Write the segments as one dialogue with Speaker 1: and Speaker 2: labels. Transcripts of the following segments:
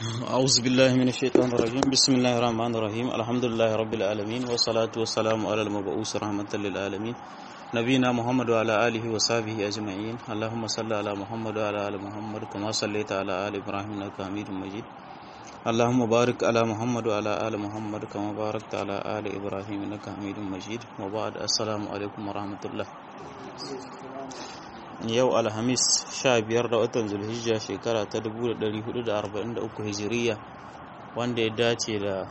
Speaker 1: أعوذ بالله من الشيطان الرجيم بسم الله الرحمن الرحيم الحمد لله رب العالمين والصلاة والسلام على المبعوث رحمة للعالمين نبينا محمد وعلى آله وصحبه أجمعين اللهم صل على محمد وعلى آل محمد كما صليت على آل إبراهيم إنك حميد مجيد اللهم بارك على محمد وعلى آل محمد كما باركت على آل إبراهيم إنك حميد مجيد وبعد السلام عليكم ورحمة الله yau alhamis 15 da watan zulhijja shekara ta 1443 hijiriya wanda ya dace da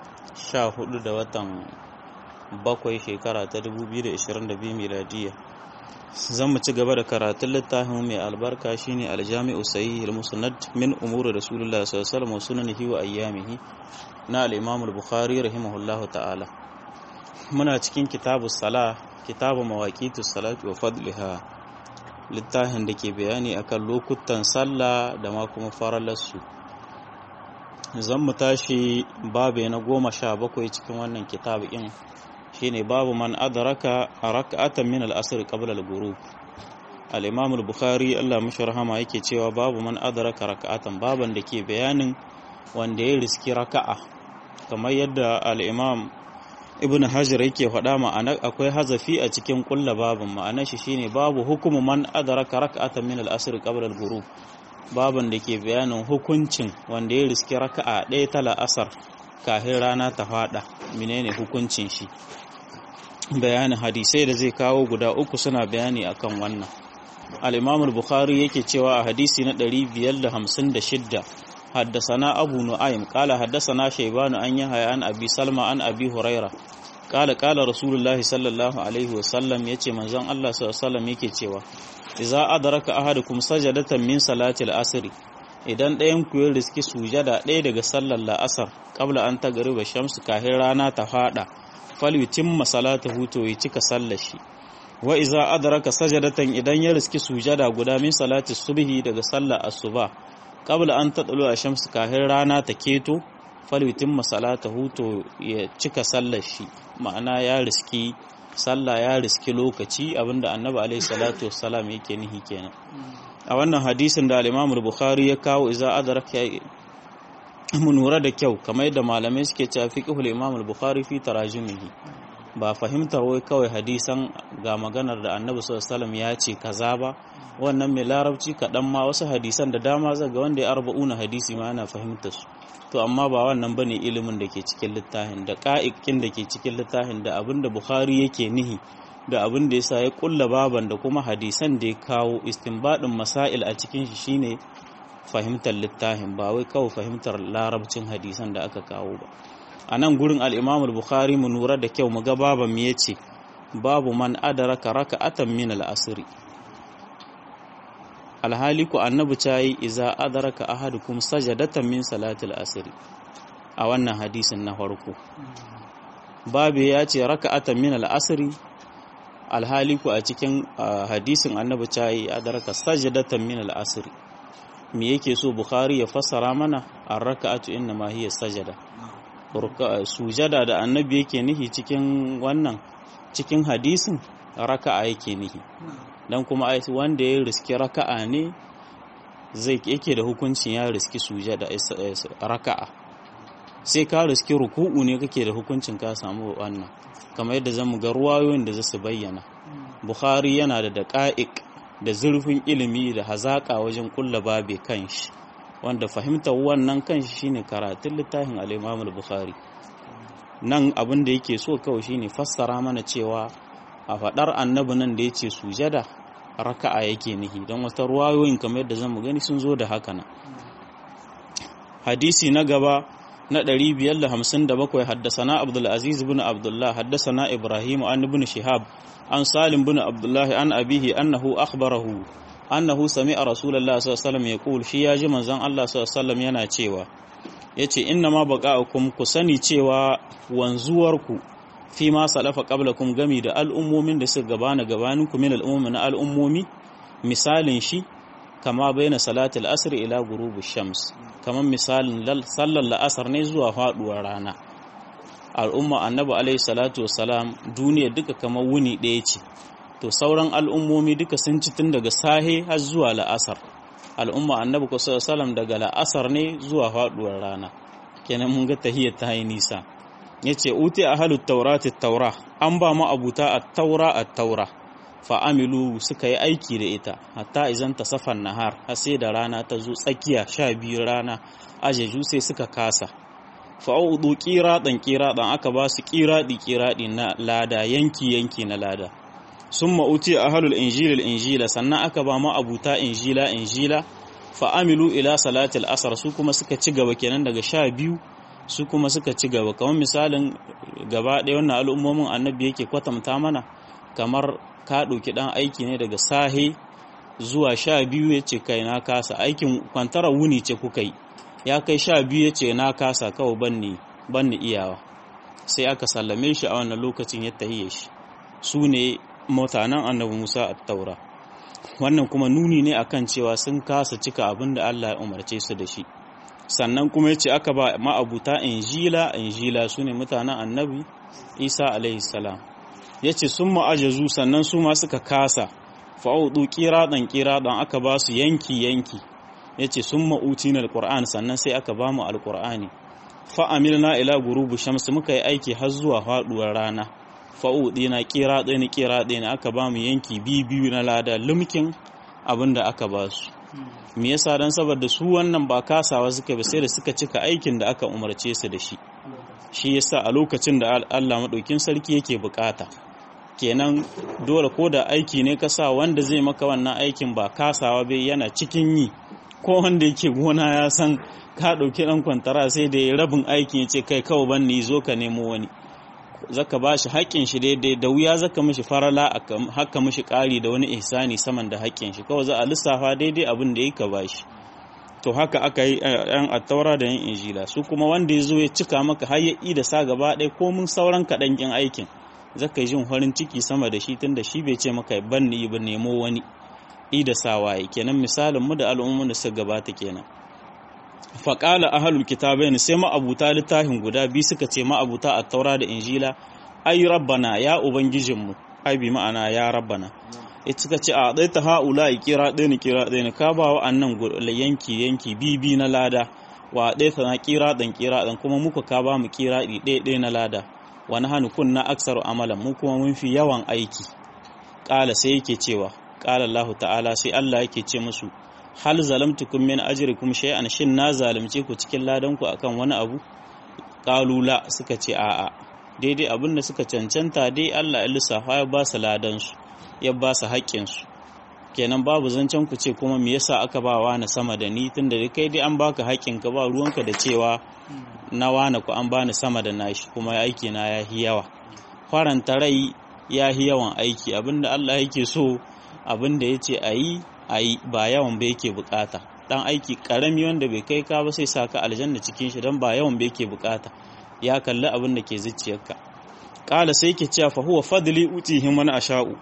Speaker 1: 14 da watan bakwai shekara ta 2022 miladiya zan mu ci gaba da karatun littafin mai albarka shine aljami'u sahih al-musnad min umuri rasulullah sallallahu alaihi wasallam sunanihi wa ayyamihi na al-imam al-bukhari rahimahullahu ta'ala muna cikin kitabu salah kitabu mawaqitus salati wa fadliha littafin da ke bayani akan lokutan sallah da ma kuma faralarsu zan mu tashi babu na goma sha bakwai cikin wannan kitabu in shine babu man adraka rak'atan min al-asr qabla al-ghurub al-imam al-bukhari Allah mashi rahama yake cewa babu man adraka rak'atan baban da ke bayanin wanda ya riski raka'a kamar yadda al-imam ibn hajar yake faɗa ma'ana akwai hazafi a cikin kulla babin ma'anar shi shine babu hukumu man adraka rak'atan min al-asr qabla al-ghurub baban da ke bayanin hukuncin wanda ya riski raka'a ɗaya ta la'asar kafin rana ta faɗa menene hukuncin shi bayanin hadisai da zai kawo guda uku suna bayani akan wannan al-imam al-bukhari yake cewa a hadisi na 556 حدثنا أبو نعيم قال حدثنا شيبان أن يحيى عن أبي سلمى عن أبي هريرة قال قال رسول الله صلى الله عليه وسلم يتي منزان الله صلى الله عليه وسلم yake cewa idza adraka ahadukum sajadatan min salatil asr idan ɗayan ku ya riski sujada ɗaya daga sallar la'asar qabla an tagriba shamsu kahin rana ta fada falyutimma salatahu to ya cika sallar shi wa idza adraka sajadatan idan ya riski sujada guda min salati subhi daga sallar asuba qabla an taɗalo a shamsu kahin rana ta keto falwitin masalata huto ya cika sallar shi ma'ana ya riski sallah ya riski lokaci abinda annabi alaihi salatu wassalam yake nihi kenan a wannan hadisin da al-imam bukhari ya kawo iza adraka mu nura da kyau kamar yadda malamai suke cewa fiqhul imam al-bukhari fi tarajumihi ba fahimtar wai kawai hadisan ga maganar da annabi sallallahu ya ce kaza ba wannan mai larabci kaɗan ma wasu hadisan da dama zaga wanda ya arba'una hadisi ma yana fahimtar su to amma ba wannan bane ilimin da ke cikin littafin da ƙa'iƙin da ke cikin littafin da abin da bukhari yake nihi da abin da yasa ya kulla baban da kuma hadisan da ya kawo istinbadin masail a cikin shi shine fahimtar littafin ba wai kawai fahimtar larabcin hadisan da aka kawo ba a nan gurin al'imamul bukhari mu nura da kyau mu ga baban mu ya ce babu man adaraka raka'atan min al'asiri alhali ku annabi ta yi iza adaraka ahadukum sajadatan min salatil asiri a wannan hadisin na farko babu ya ce raka'atan min al'asiri alhali ku a cikin hadisin annabi ta yi adaraka sajadatan min al'asiri me yake so bukhari ya fassara mana a raka'atu inna ma hiya sajada sujada da annabi yake nihi cikin wannan cikin hadisin raka'a yake nihi dan kuma wanda ya riski raka'a ne zai yake da hukuncin ya riski sujada raka'a sai ka riski ruku'u ne kake da hukuncin ka samu wannan kamar yadda zamu ga ruwayoyin da zasu bayyana bukhari yana da daqa'iq da zurfin ilimi da hazaka wajen kulla babe kanshi wanda fahimtar wannan kanshi shine karatun littafin al-Imam al-Bukhari nan abin da yake so kawai shine fassara mana cewa a fadar annabi nan da yace sujada raka'a yake nihi don wata ruwayoyin kamar yadda zamu gani sun zo da haka nan hadisi na gaba na 557 haddasana Abdul Aziz ibn Abdullah haddasana Ibrahim an ibn Shihab an Salim ibn Abdullah an abihi annahu akhbarahu annahu sami'a rasulullahi sallallahu alaihi wasallam yaqul shi yaji manzon Allah sallallahu alaihi wasallam yana cewa yace inna ma baqa'ukum ku sani cewa wanzuwarku fi ma salafa qablakum gami da al'ummomin da suka gabana gabanin ku min al'ummi na al'ummomi misalin shi kama baina salatul asr ila ghurubi shams kaman misalin sallar la'asar ne zuwa faduwar rana al'umma annabi alaihi salatu wassalam duniya duka kamar wuni ɗaya ce to sauran al'ummomi duka sun ci tun daga sahe har zuwa la'asar al'umma annabi ko sallam daga la'asar ne zuwa faduwar rana kenan mun ga tahiyar ta yi nisa yace uti ahlut taurati taura an ba mu abuta at-taura at-taura fa amilu suka yi aiki da ita hatta izan tasafan nahar har sai da rana ta zo tsakiya sha biyu rana ajeju sai suka kasa fa'udu ƙiraɗan ƙiraɗan aka ba su ƙiraɗi ƙiraɗi na lada yanki yanki na lada sun ma'uti a halul injilil injila sannan aka ba ma abuta injila injila fa'amilu ila salatul asar su kuma suka ci gaba kenan daga sha biyu su kuma suka ci gaba kamar misalin gaba ɗaya wannan al'ummomin annabi yake kwatanta mana kamar ka ɗauki ɗan aiki ne daga sahe zuwa sha biyu ya ce kai na kasa aikin kwantara wuni ce kuka yi ya kai sha biyu ya ce na kasa kawai banni banni iyawa sai aka sallame shi a wannan lokacin ya tahiye shi su ne mutanen annabi musa a taura wannan kuma nuni ne akan cewa sun kasa cika abin da allah ya umarce su da shi sannan kuma ya ce aka ba ma'abuta injila injila su ne mutanen annabi isa alaihi salam ya ce sun ma'ajazu sannan su ma suka kasa fa'udu kiraɗan kiraɗan aka ba su yanki yanki ya ce sun ma'uti na alƙur'an sannan sai aka ba mu alƙur'ani fa'amil na ila gurubu shamsu muka yi aiki har zuwa faɗuwar rana fa'uɗi na ƙira ɗaya na ƙira ɗaya na aka ba mu yanki biyu na lada lumkin abin da aka ba su me yasa don saboda su wannan ba kasawa suka bi sai da suka cika aikin da aka umarce su da shi shi yasa a lokacin da Allah maɗaukin sarki yake bukata kenan dole ko da aiki ne ka sa wanda zai maka wannan aikin ba kasawa bai yana cikin yi ko wanda yake gona ya san ka ɗauki ɗan kwantara sai da ya rabin aikin ya ce kai kawai ban ni zo ka nemo wani zaka ba shi haƙƙin shi daidai da wuya zaka mishi farala haka mishi ƙari da wani ihsani saman da haƙƙin shi kawai za a lissafa daidai abin da ya ka ba shi to haka aka yi yan attaura da yan injila su kuma wanda ya zo ya cika maka har ya da sa gaba ɗaya ko mun sauran kaɗan kin aikin zaka yi jin farin ciki sama da shi tunda shi bai ce maka ban ni ba nemo wani ida sawaye kenan misalin mu da al'ummun da suka gabata kenan faƙala ahalul kitabain sai ma'abuta littafin guda biyu suka ce ma'abuta a taura da injila ai rabbana ya ubangijinmu ai bi ma'ana ya rabbana ita suka ce a ɗai ta ha'ula i kira ɗaya ni kira ɗaya ni ka ba wa annan yanki yanki bibi na lada wa ɗai ta na kira ɗan kira ɗan kuma muka ka ba mu kira ɗi ɗaya ɗaya na lada wani hannu kun na aksaru amalan mu kuma mun fi yawan aiki ƙala sai yake cewa ƙala Allah ta'ala sai Allah yake ce musu hal zalamtukum min ajrikum shay'an shin na zalunce ku cikin ladan ku akan wani abu qalula suka ce a'a daidai abin da suka cancanta dai Allah ya lissafa ya ba su ladan su ya ba su haƙƙin su kenan babu zancen ku ce kuma me yasa aka ba wa na sama da ni tunda dai kai dai an baka haƙƙin ka ba ruwanka da cewa na wana ku an bani sama da nashi kuma aiki na ya hi yawa faranta rai ya hi yawan aiki abinda Allah yake so abinda yace ayi a yi ba yawan bai yake bukata dan aiki karami wanda bai kai ka ba sai sa ka aljanna cikin shi dan ba yawan bai yake bukata ya kalli abin da ke zuciyarka kala sai ke cewa fa huwa fadli utihi man asha'u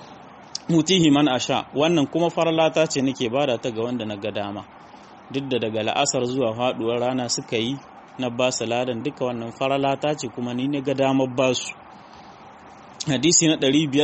Speaker 1: utihi man asha wannan kuma farlata ce nake bada ta ga wanda na ga dama duk da daga la'asar zuwa faduwar rana suka yi na ba su ladan duka wannan farlata ce kuma ni ne ga damar ba su hadisi na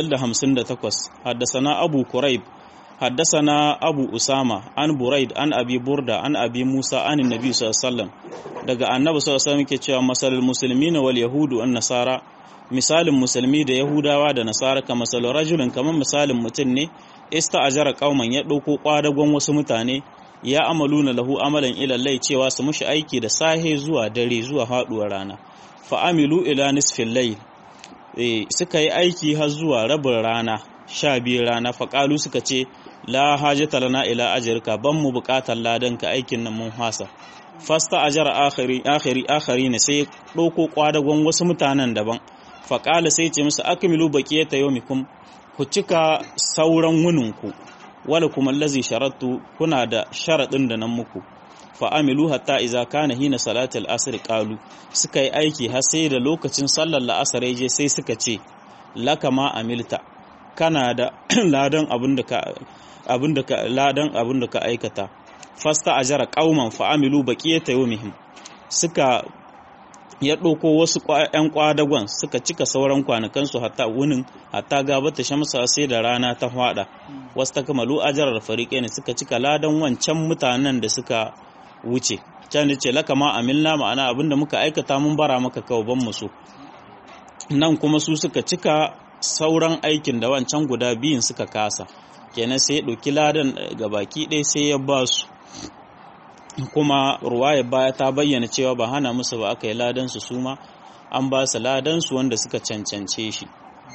Speaker 1: 558 haddasa abu kuraib حدثنا أبو أسامة عن بريد عن أبي بردة عن أبي موسى عن النبي صلى الله عليه وسلم daga annabi sallallahu alaihi wasallam ke cewa masalul muslimina wal yahudu wan nasara misalin musulmi da yahudawa da nasara ka masalul rajulin kamar misalin mutum ne ista'ajara qauman ya dauko kwadagon wasu mutane ya amaluna lahu amalan ila lai cewa su mushi aiki da sahe zuwa dare zuwa haduwar rana fa amilu ila nisfil layl eh suka yi aiki har zuwa rabin rana sha biyu rana faƙalu suka ce la hajjata lana ila ajirka ban mu buƙatar ladanka aikin nan mun hasa fasta ajara akhiri akhiri akhiri ne sai ɗauko kwadagon wasu mutanen daban faƙala sai ce musu akmilu baqiyata yawmikum ku cika sauran wuninku wala kuma allazi sharattu kuna da sharadin da nan muku fa amilu hatta iza kana hina salatul asr qalu suka yi aiki har sai da lokacin sallar la'asar je sai suka ce laka ma amilta kana da ladan abin da ka abin da ka ladan abin da ka aikata fasta ajara qauman fa amilu baqiyata yawmihim suka ya ɗauko wasu ‘yan ƙwadagon suka cika sauran kwanakansu hatta wunin hatta gabata shamsa sai da rana ta hwada wasu ta kamalu ajarar fariƙe ne suka cika ladan wancan mutanen da suka wuce can da ce laka ma amilna ma'ana abinda muka aikata mun bara maka kawo ban musu nan kuma su suka cika sauran aikin da wancan guda biyun suka kasa kenan sai ya ɗauki ladan ga baki ɗaya sai ya ba su kuma ruwaya baya ta bayyana cewa ba hana musu ba aka yi ladansu su ma an ba su ladansu wanda suka cancance shi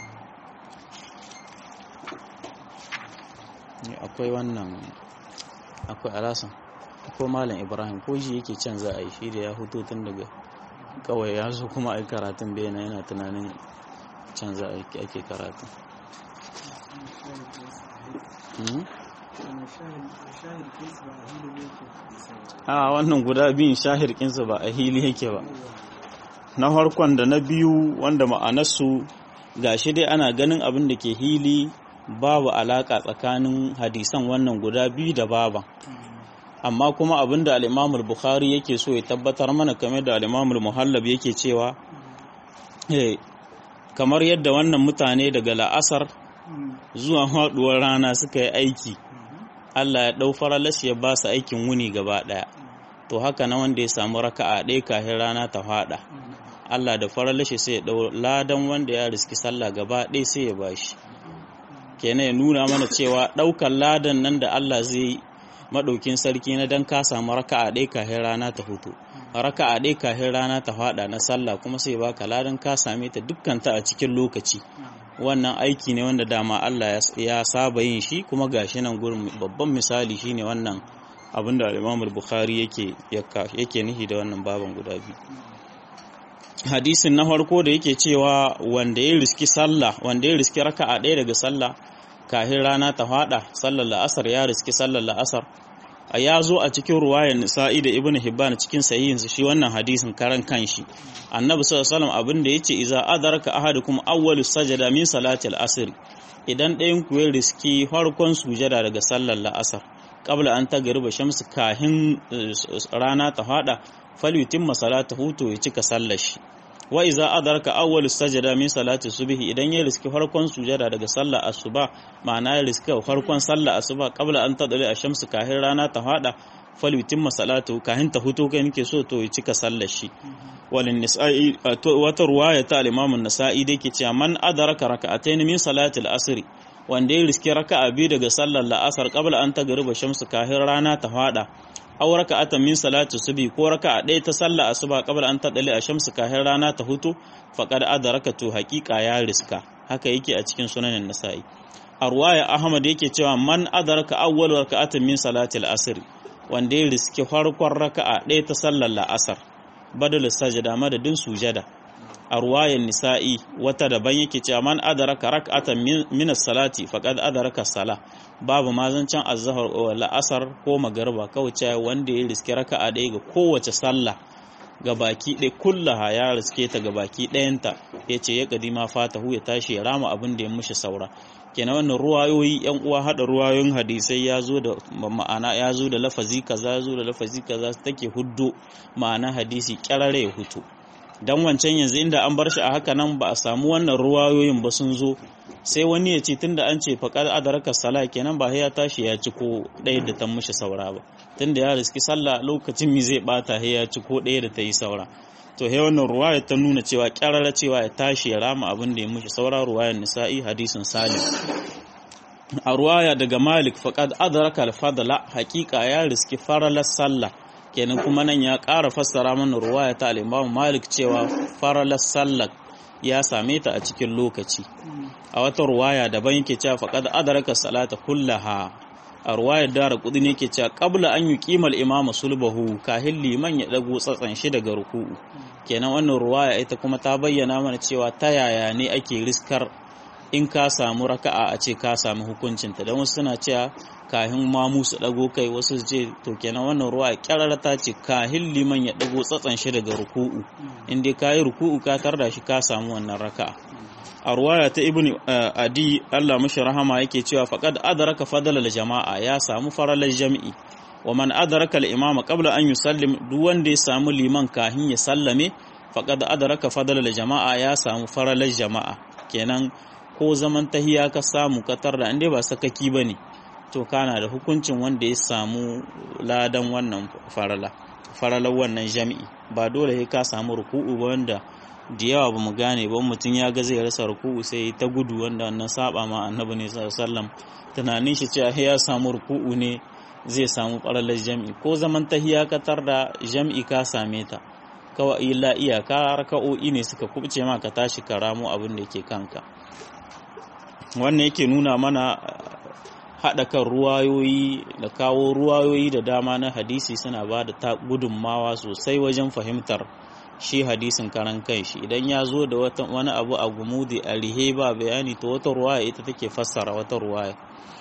Speaker 1: akwai wannan akwai alasan akwai malam ibrahim ko shi yake can za a yi shi da ya hutu tun daga kawai ya zo kuma ai karatun bena yana tunanin can za a ake karatun a wannan guda biyun shahirkinsa ba a hili yake ba na farkon da na biyu wanda ma'anarsu gashi dai ana ganin abin da ke hili babu alaka tsakanin hadisan wannan guda biyu da baban amma kuma abin da al'imamul bukhari yake so ya tabbatar mana kame da al'imamul muhallab yake cewa kamar yadda wannan mutane daga la'asar zuwa haɗuwar rana suka yi aiki Allah ya ɗau faralas ya ba su aikin wuni gaba ɗaya to haka na wanda ya samu raka'a ɗaya kafin rana ta faɗa Allah da faralashi sai ya ɗau ladan wanda ya riski sallah gaba ɗaya sai ya bashi kenan ya nuna mana cewa ɗaukar ladan nan da Allah zai yi maɗaukin sarki na dan ka samu raka'a ɗaya kafin rana ta hutu raka'a ɗaya kafin rana ta faɗa na sallah kuma sai baka ladan ka same ta dukkan ta a cikin lokaci wannan aiki ne wanda dama Allah ya saba yin shi kuma gashi nan gurin babban misali shine wannan abin da Imam Bukhari yake yake nihi da wannan baban guda biyu hadisin na farko da yake cewa wanda ya riski sallah wanda ya riski raka'a ɗaya daga sallah kahin rana ta fada sallar la'asar ya riski sallar la'asar a ya zo a cikin ruwayar nisa'i da ibn hibban cikin sahihinsa shi wannan hadisin karan kanshi annabi sallallahu alaihi wasallam abin da yace iza adraka ahadukum awwalu sajada min salati al-asr idan ɗayan ku ya riski farkon sujada daga sallar la'asar qabla an tagriba shamsu kahin rana ta fada falyutimma salatahu to ya cika sallar shi wa iza adraka awwal sajada min salati subhi idan ya riski farkon sujada daga sallar asuba ma'ana ya riski farkon sallar asuba qabla an tadali ash-shamsu kahin rana ta fada falyutimma salatu kahin ta huto kai nake so to ya cika sallar shi walin nisa'i wata ruwaya ta al-imam an-nasa'i da yake cewa man adraka raka'atayn min salati al-asr wanda ya riski raka'a biyu daga sallar la'asar qabla an tagriba shamsu kahin rana ta fada aw raka'atan min salati subhi ko raka'a ɗaya ta sallah asuba qabla an tadali a shamsu kahin rana ta hutu faqad adrakatu haqiqa ya riska haka yake a cikin sunanin nasa'i a ruwaya ahmad yake cewa man adraka awwal raka'atin min salati al-asr wanda ya riski farkon raka'a ɗaya ta sallar la'asar badal sajada madadin sujada a ruwayar nisa'i wata daban yake cewa man adraka rak'atan min as-salati faqad adraka as-sala babu mazancan azhar wa la'asar ko magariba kawai cewa wanda ya riske raka'a ɗaya ga kowace sallah ga baki ɗaya kullaha ya riske ta ga baki ɗayanta ya ce ya kadima fatahu ya tashi ya rama abin da ya mushi saura kenan wannan ruwayoyi yan uwa hada ruwayoyin hadisai ya zo da ma'ana ya zo da lafazi kaza ya zo da lafazi kaza take huddo ma'ana hadisi kyarare ya hutu dan wancan yanzu inda an bar shi a haka nan ba a samu wannan ruwayoyin ba sun zo sai wani ya ce tunda an ce faqad adraka sala kenan ba ya tashi ya ci ko ɗaya da ta mushi saura ba tunda ya riski sallah lokacin mi zai bata ya ci ko ɗaya da ta yi saura to he wannan ruwaya ta nuna cewa kyarara cewa ya tashi ya rama abin da ya mushi saura ruwayar nisa'i hadisin salim a ruwaya daga malik faqad adraka al-fadla haqiqa ya riski faralar sallah kenan kuma nan ya ƙara fassara mana ruwaya ta al-imam malik cewa faralar sallah ya same ta a cikin lokaci a wata ruwaya daban yake cewa faqad adraka salata kullaha a ruwayar dara kudi ne ke cewa qabla an yi kimal imam sulbahu kahin liman ya dago tsatsan shi daga ruku'u kenan wannan ruwaya ita kuma ta bayyana mana cewa ta yaya ne ake riskar in ka samu raka'a a ce ka samu hukuncinta don wasu suna cewa kahin mamu su dago kai wasu su ce to kenan wannan ruwa kyarara ta ce kahin liman ya dago tsatsan shi daga ruku'u in dai ka yi ruku'u ka tarda shi ka samu wannan raka'a a ruwaya ta ibn adi Allah mashi rahama yake cewa faqad adraka fadlal jama'a ya samu faralar jami'i wa man adraka al imama qabla an yusallim duk wanda ya samu liman kahin ya sallame faqad adraka fadlal jama'a ya samu faralar jama'a kenan ko zaman tahiya ka samu katar da inda ba sakaki bane to kana da hukuncin wanda ya samu ladan wannan farala faralar wannan jami'i ba dole sai ka samu ruku'u ba wanda da yawa ba mu gane ba mutum ya ga zai rasa ruku'u sai ta gudu wanda wannan saba ma annabi ne sallallahu alaihi wasallam tunanin shi cewa ya samu ruku'u ne zai samu faralar jami'i ko zaman tahiya katar da jami'i ka same ta kawai illa iyaka raka'o'i ne suka kubce ma ka tashi ka ramo abin da ke kanka wannan yake nuna mana haɗa kan ruwayoyi da kawo ruwayoyi da dama na hadisi suna ba da ta gudunmawa sosai wajen fahimtar shi hadisin karan kanshi idan ya zo da wani abu a gumudi a rihe ba bayani to wata ruwaya ita take fassara wata ruwaya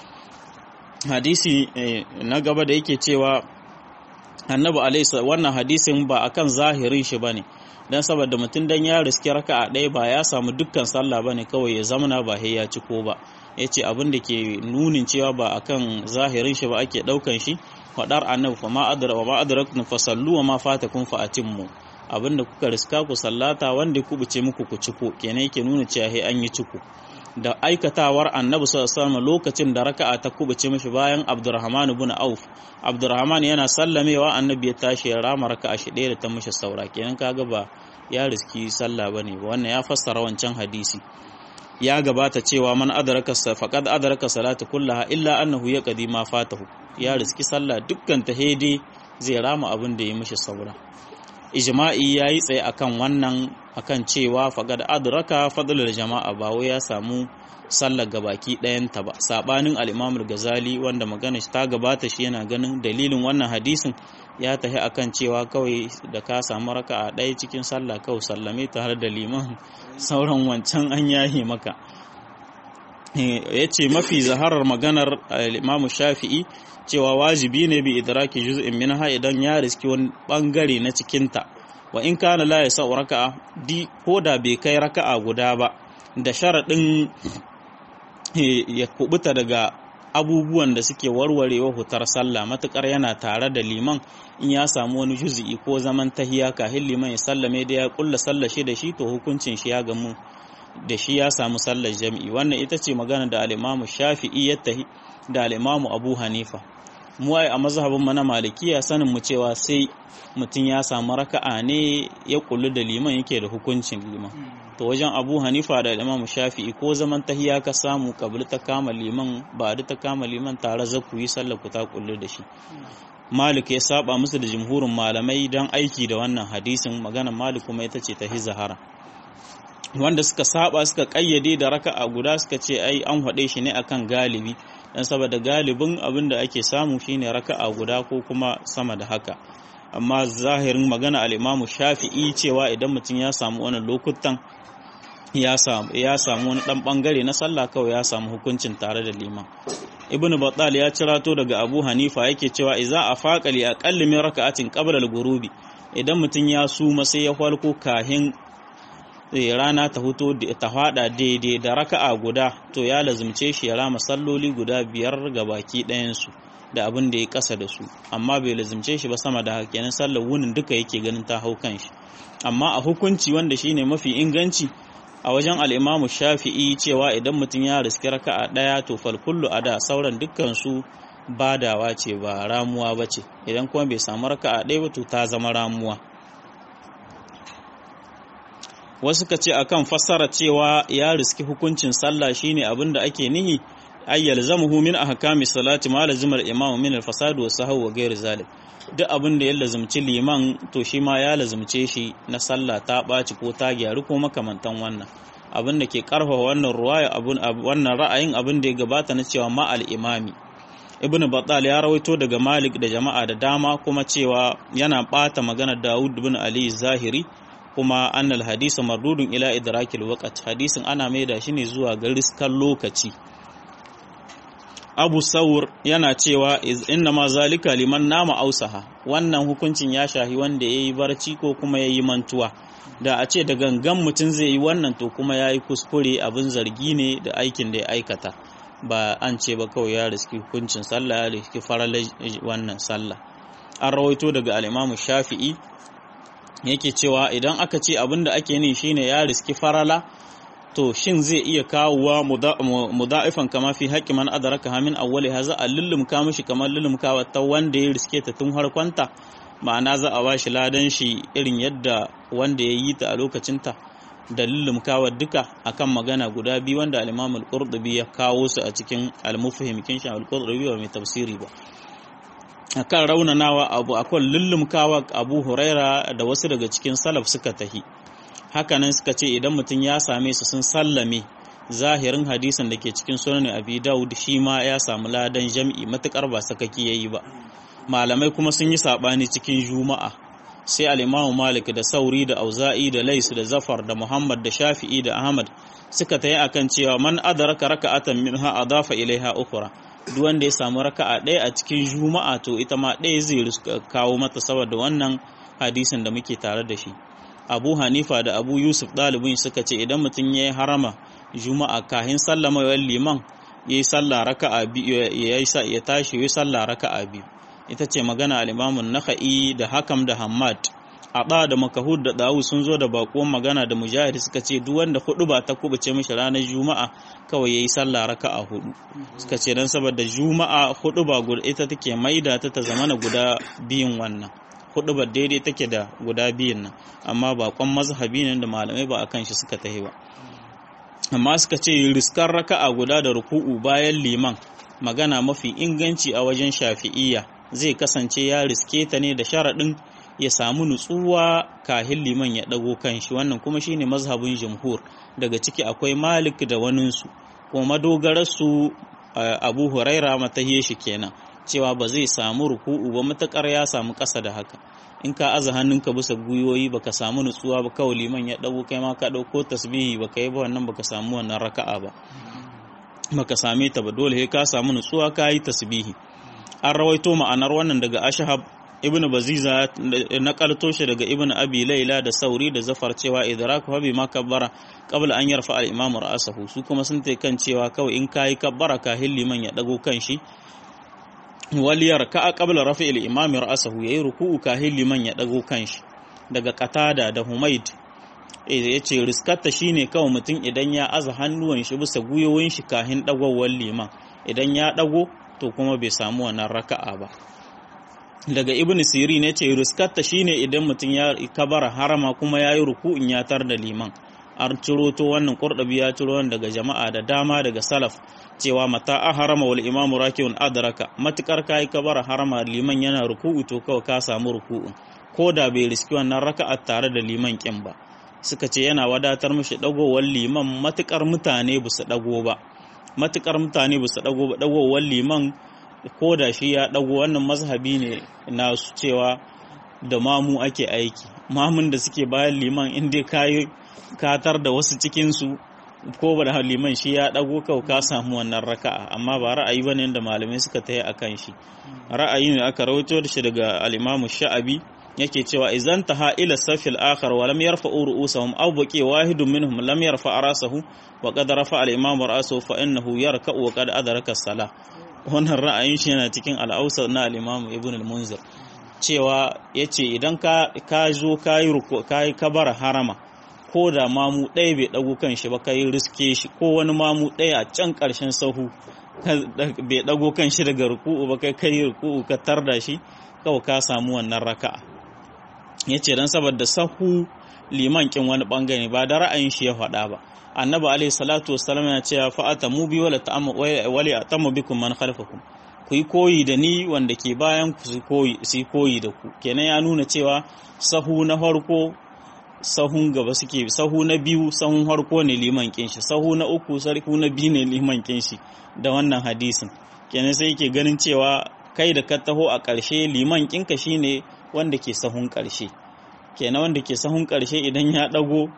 Speaker 1: hadisi na gaba da yake cewa annabi alaisa wannan hadisin ba akan zahirin shi bane dan saboda mutum dan ya riski raka'a ɗaya ba ya samu dukkan sallah bane kawai ya zamana ba ya ci ko ba yace abin da ke nunin cewa ba akan zahirin shi ba ake daukan shi fadar annabi fa ma adra wa ma adraktum fasallu wa ma fatakum fa atimmu abin da kuka riska ku sallata wanda ku buce muku ku ciko kenan yake nuna cewa he an yi ciko da aikatawar annabi sallallahu alaihi lokacin da raka'a ta kubuce mishi bayan Abdurrahman ibn Auf Abdurrahman yana sallamewa annabi ya tashi ya rama raka'a shi ɗaya da ta mishi saura kenan kaga ba ya riski sallah bane ba wannan ya fassara wancan hadisi ya gabata cewa man adraka faqad adraka salatu kullaha illa annahu yaqdi ma fatahu ya riski sallah dukkan ta hede zai rama abin da ya mishi saura ijma'i ya yi tsaye akan wannan akan cewa faqad adraka fadlul jama'a ba wai ya samu sallar gabaki ɗayanta ba sabanin al-Imam al-Ghazali wanda magana ta gabata shi yana ganin dalilin wannan hadisin ya tafi akan cewa kawai da ka samu raka'a ɗaya cikin sallah kawai sallame tare da liman sauran wancan an yahe maka ya ce mafi zaharar maganar al-Imam Shafi'i cewa wajibi ne bi idraki juz'in minha idan ya riski wani bangare na cikinta wa in kana la yasa raka'a di ko da bai kai raka'a guda ba da sharadin ya kubuta daga abubuwan da suke warwarewa hutar sallah matukar yana tare da liman in ya samu wani juz'i ko zaman tahiya kahin liman ya sallame da ya kulla sallar shi da shi to hukuncin shi ya gamu da shi ya samu sallar jami'i wannan ita ce magana da al-Imam Shafi'i ya tahi da al-Imam Abu Hanifa mu ai a mazhabin mana malikiya sanin mu cewa sai mutum ya samu raka'a ne ya kullu da liman yake da hukuncin liman to wajen Abu Hanifa da Imam Shafi'i ko zaman tahiya ka samu kabli ta kama liman ba da ta kama liman tare za ku yi sallar ku ta kullu da shi Malik ya saba musu da jumhurin malamai don aiki da wannan hadisin maganar Malik kuma ita ce ta hizahara wanda suka saba suka kayyade da raka'a guda suka ce ai an haɗe shi ne akan galibi dan saboda galibin abin da ake samu shine raka'a guda ko kuma sama da haka amma zahirin magana al-Imam Shafi'i cewa idan mutum ya samu wannan lokutan ya samu ya samu wani dan bangare na sallah kawai ya samu hukuncin tare da liman Ibn Battal ya cirato daga Abu Hanifa yake cewa idza afaqa li aqalli min raka'atin qabla al-ghurubi idan mutum ya suma sai ya farko kahin rana ta huto ta fada daidai da raka'a guda to ya lazumce shi ya rama salloli guda biyar ga baki ɗayansu da abin da ya kasa da su amma bai lazumce shi ba sama da haka kenan sallar wunin duka yake ganin ta hau kan shi amma a hukunci wanda shine mafi inganci a wajen al'imamu shafi'i cewa idan mutum ya riski raka'a ɗaya to falkullu a da sauran dukkan su badawa ce ba ramuwa ba ce idan kuma bai samu raka'a ɗaya ba to ta zama ramuwa wasu ka ce akan fassara cewa ya riski hukuncin sallah shine abin da ake nihi ay yalzamuhu min ahkami salati ma lazimar imam min al-fasad wa sahw wa ghairi zalik duk abin da ya lazumci liman to shi ma ya lazumce shi na sallah ta ɓaci ko ta gyaru ko makamantan wannan abin da ke karfafa wannan ruwaya abun wannan ra'ayin abin da ya gabata na cewa ma al-imami ibnu battal ya rawaito daga malik da jama'a da dama kuma cewa yana bata magana daud ibn ali zahiri kuma annal hadisa mardudun ila idrakil waqt hadisin ana maida shi ne zuwa ga riskan lokaci Abu Saur yana cewa inna ma zalika liman nama ausaha wannan hukuncin ya shahi wanda yayi barci ko kuma yayi mantuwa da a ce da gangan mutum zai yi wannan to kuma yayi kuskure abin zargi ne da aikin da ya aikata ba an ce ba kawai ya riski hukuncin sallah ya riski faralai wannan sallah an rawaito daga al-Imam Shafi'i yake cewa idan aka ce abin da ake ni shine ya riski farala to shin zai iya kawowa muda'ifan kama fi haƙƙi man adraka hamin awwali haza a lullumka mishi kamar lullumkawa ta wanda ya riske ta tun harkonta ma'ana za a bashi ladan shi irin yadda wanda ya yi ta a lokacinta da lullumkawa duka akan magana guda biyu wanda al-Imam al-Qurtubi ya kawo su a cikin al-Mufhim kin shi al-Qurtubi ba mai tafsiri ba akan raunanawa abu akan lullumkawa Abu Huraira da wasu daga cikin salaf suka tahi hakanan suka ce idan mutum ya same su sun sallame zahirin hadisin da ke cikin sunan Abi Dawud shi ma ya samu ladan jam'i matukar ba sakaki yayi ba malamai kuma sun yi sabani cikin juma'a sai al-Imam Malik da Sauri da Auza'i da Lais da Zafar da Muhammad da Shafi'i da Ahmad suka tayi akan cewa man adraka raka'atan minha adafa ilaiha ukhra duk wanda ya samu raka'a ɗaya a cikin juma'a to ita ma ɗaya zai kawo mata saboda wannan hadisin da muke tare da shi abu hanifa da abu yusuf ɗalibin suka ce idan mutum ya yi harama juma'a kahin sallama yawan liman ya yi sallah raka'a biyu ya tashi ya yi sallah raka'a biyu ita ce magana alimamun naka'i da hakam da hamad Aba da makahud da dawu sun zo da bakuwan magana da mujahid suka ce duk wanda hudu ba ta kubuce mishi ranar juma'a kawai yayi sallah raka'a hudu suka ce dan saboda juma'a hudu ba guda ita take maida ta ta zamana guda biyun wannan hudu ba daidai take da guda biyun nan amma bakon mazhabi ne da malamai ba akan shi suka tahi ba amma suka ce riskar raka'a guda da ruku'u bayan liman magana mafi inganci a wajen shafi'iyya zai kasance ya riske ta ne da sharaɗin ya samu nutsuwa kahin liman ya ɗago kanshi wannan kuma shine mazhabin jumhur daga ciki akwai malik da waninsu kuma madogararsu abu huraira matahiye shi kenan cewa ba zai samu ruku'u ba matakar ya samu ƙasa da haka in ka aza hannunka bisa gwiwoyi baka samu nutsuwa ba kawai liman ya ɗago kai ma ka ɗauko tasbihi baka yi ba wannan baka samu wannan raka'a ba baka same ta ba dole ka samu nutsuwa ka yi tasbihi an rawaito ma'anar wannan daga ashhab ibn baziza na kalto shi daga ibn abi laila da sauri da zafar cewa idraku habi ma kabbara qabla an yarfa al imam ra'sahu su kuma sun tai kan cewa kawai in kai kabbara ka liman ya dago kan shi waliyar ka qabla rafi al imam ra'sahu yayi ruku'u ka liman ya dago kan shi daga qatada da humaid ya ce riskarta shine kawai mutum idan ya aza hannuwan shi bisa guyoyin shi kahin dagowar liman idan ya dago to kuma bai samu wannan raka'a ba daga ibn siri ne ce riskarta shine idan mutum ya kabara harama kuma ya yi ruku'in ya tar da liman an ciro to wannan kurdabi ya ciro wannan daga jama'a da dama daga salaf cewa mata a harama wal imamu rakiun adraka matukar kai kabara harama liman yana ruku'u to kawai ka samu ruku'un ko da bai riski wannan raka'a tare da liman kin ba suka ce yana wadatar mishi dagowar liman matukar mutane ba su dago ba matukar mutane ba su dago ba dagowar liman ko da shi ya ɗago wannan mazhabi ne na su cewa da mamu ake aiki mamun da suke bayan liman inda kayi katar da wasu cikinsu ko ba da liman shi ya ɗago kau ka samu wannan raka'a amma ba ra'ayi bane da malamai suka tayi akan shi ra'ayi ne aka rawaito da shi daga al-Imam Sha'abi yake cewa idan taha ila safil akhar wa lam yarfa'u ru'usahum aw baqi wahidun minhum lam yarfa rasahu wa qad rafa al-imam ra'sahu fa innahu yarka'u wa qad adraka as-salah wannan ra'ayin shi yana cikin al'ausa na al'imamu ibn al-munzir cewa ya ce idan ka zo ka yi kabara harama ko da mamu ɗaya bai ɗago kan shi ba ka yi riske shi ko wani mamu ɗaya a can ƙarshen sahu bai ɗago kan shi daga ruku'u ba kai kai ruku'u ka tarda shi kawai ka samu wannan raka'a ya ce don saboda sahu liman kin wani ɓangare ba da ra'ayin shi ya faɗa ba annabi alaihi salatu wassalam yana cewa fa'ata mu bi wala ta'amu wali atamu bikum man khalfakum ku yi koyi da ni wanda ke bayan ku su koyi su koyi da ku kenan ya nuna cewa sahu na farko sahun gaba suke sahu na biyu sahun farko ne liman kin shi sahu na uku sarku na biyu ne liman kin shi da wannan hadisin kenan sai yake ganin cewa kai da ka taho a ƙarshe liman kinka shine wanda ke sahun ƙarshe kenan wanda ke sahun ƙarshe idan ya ɗago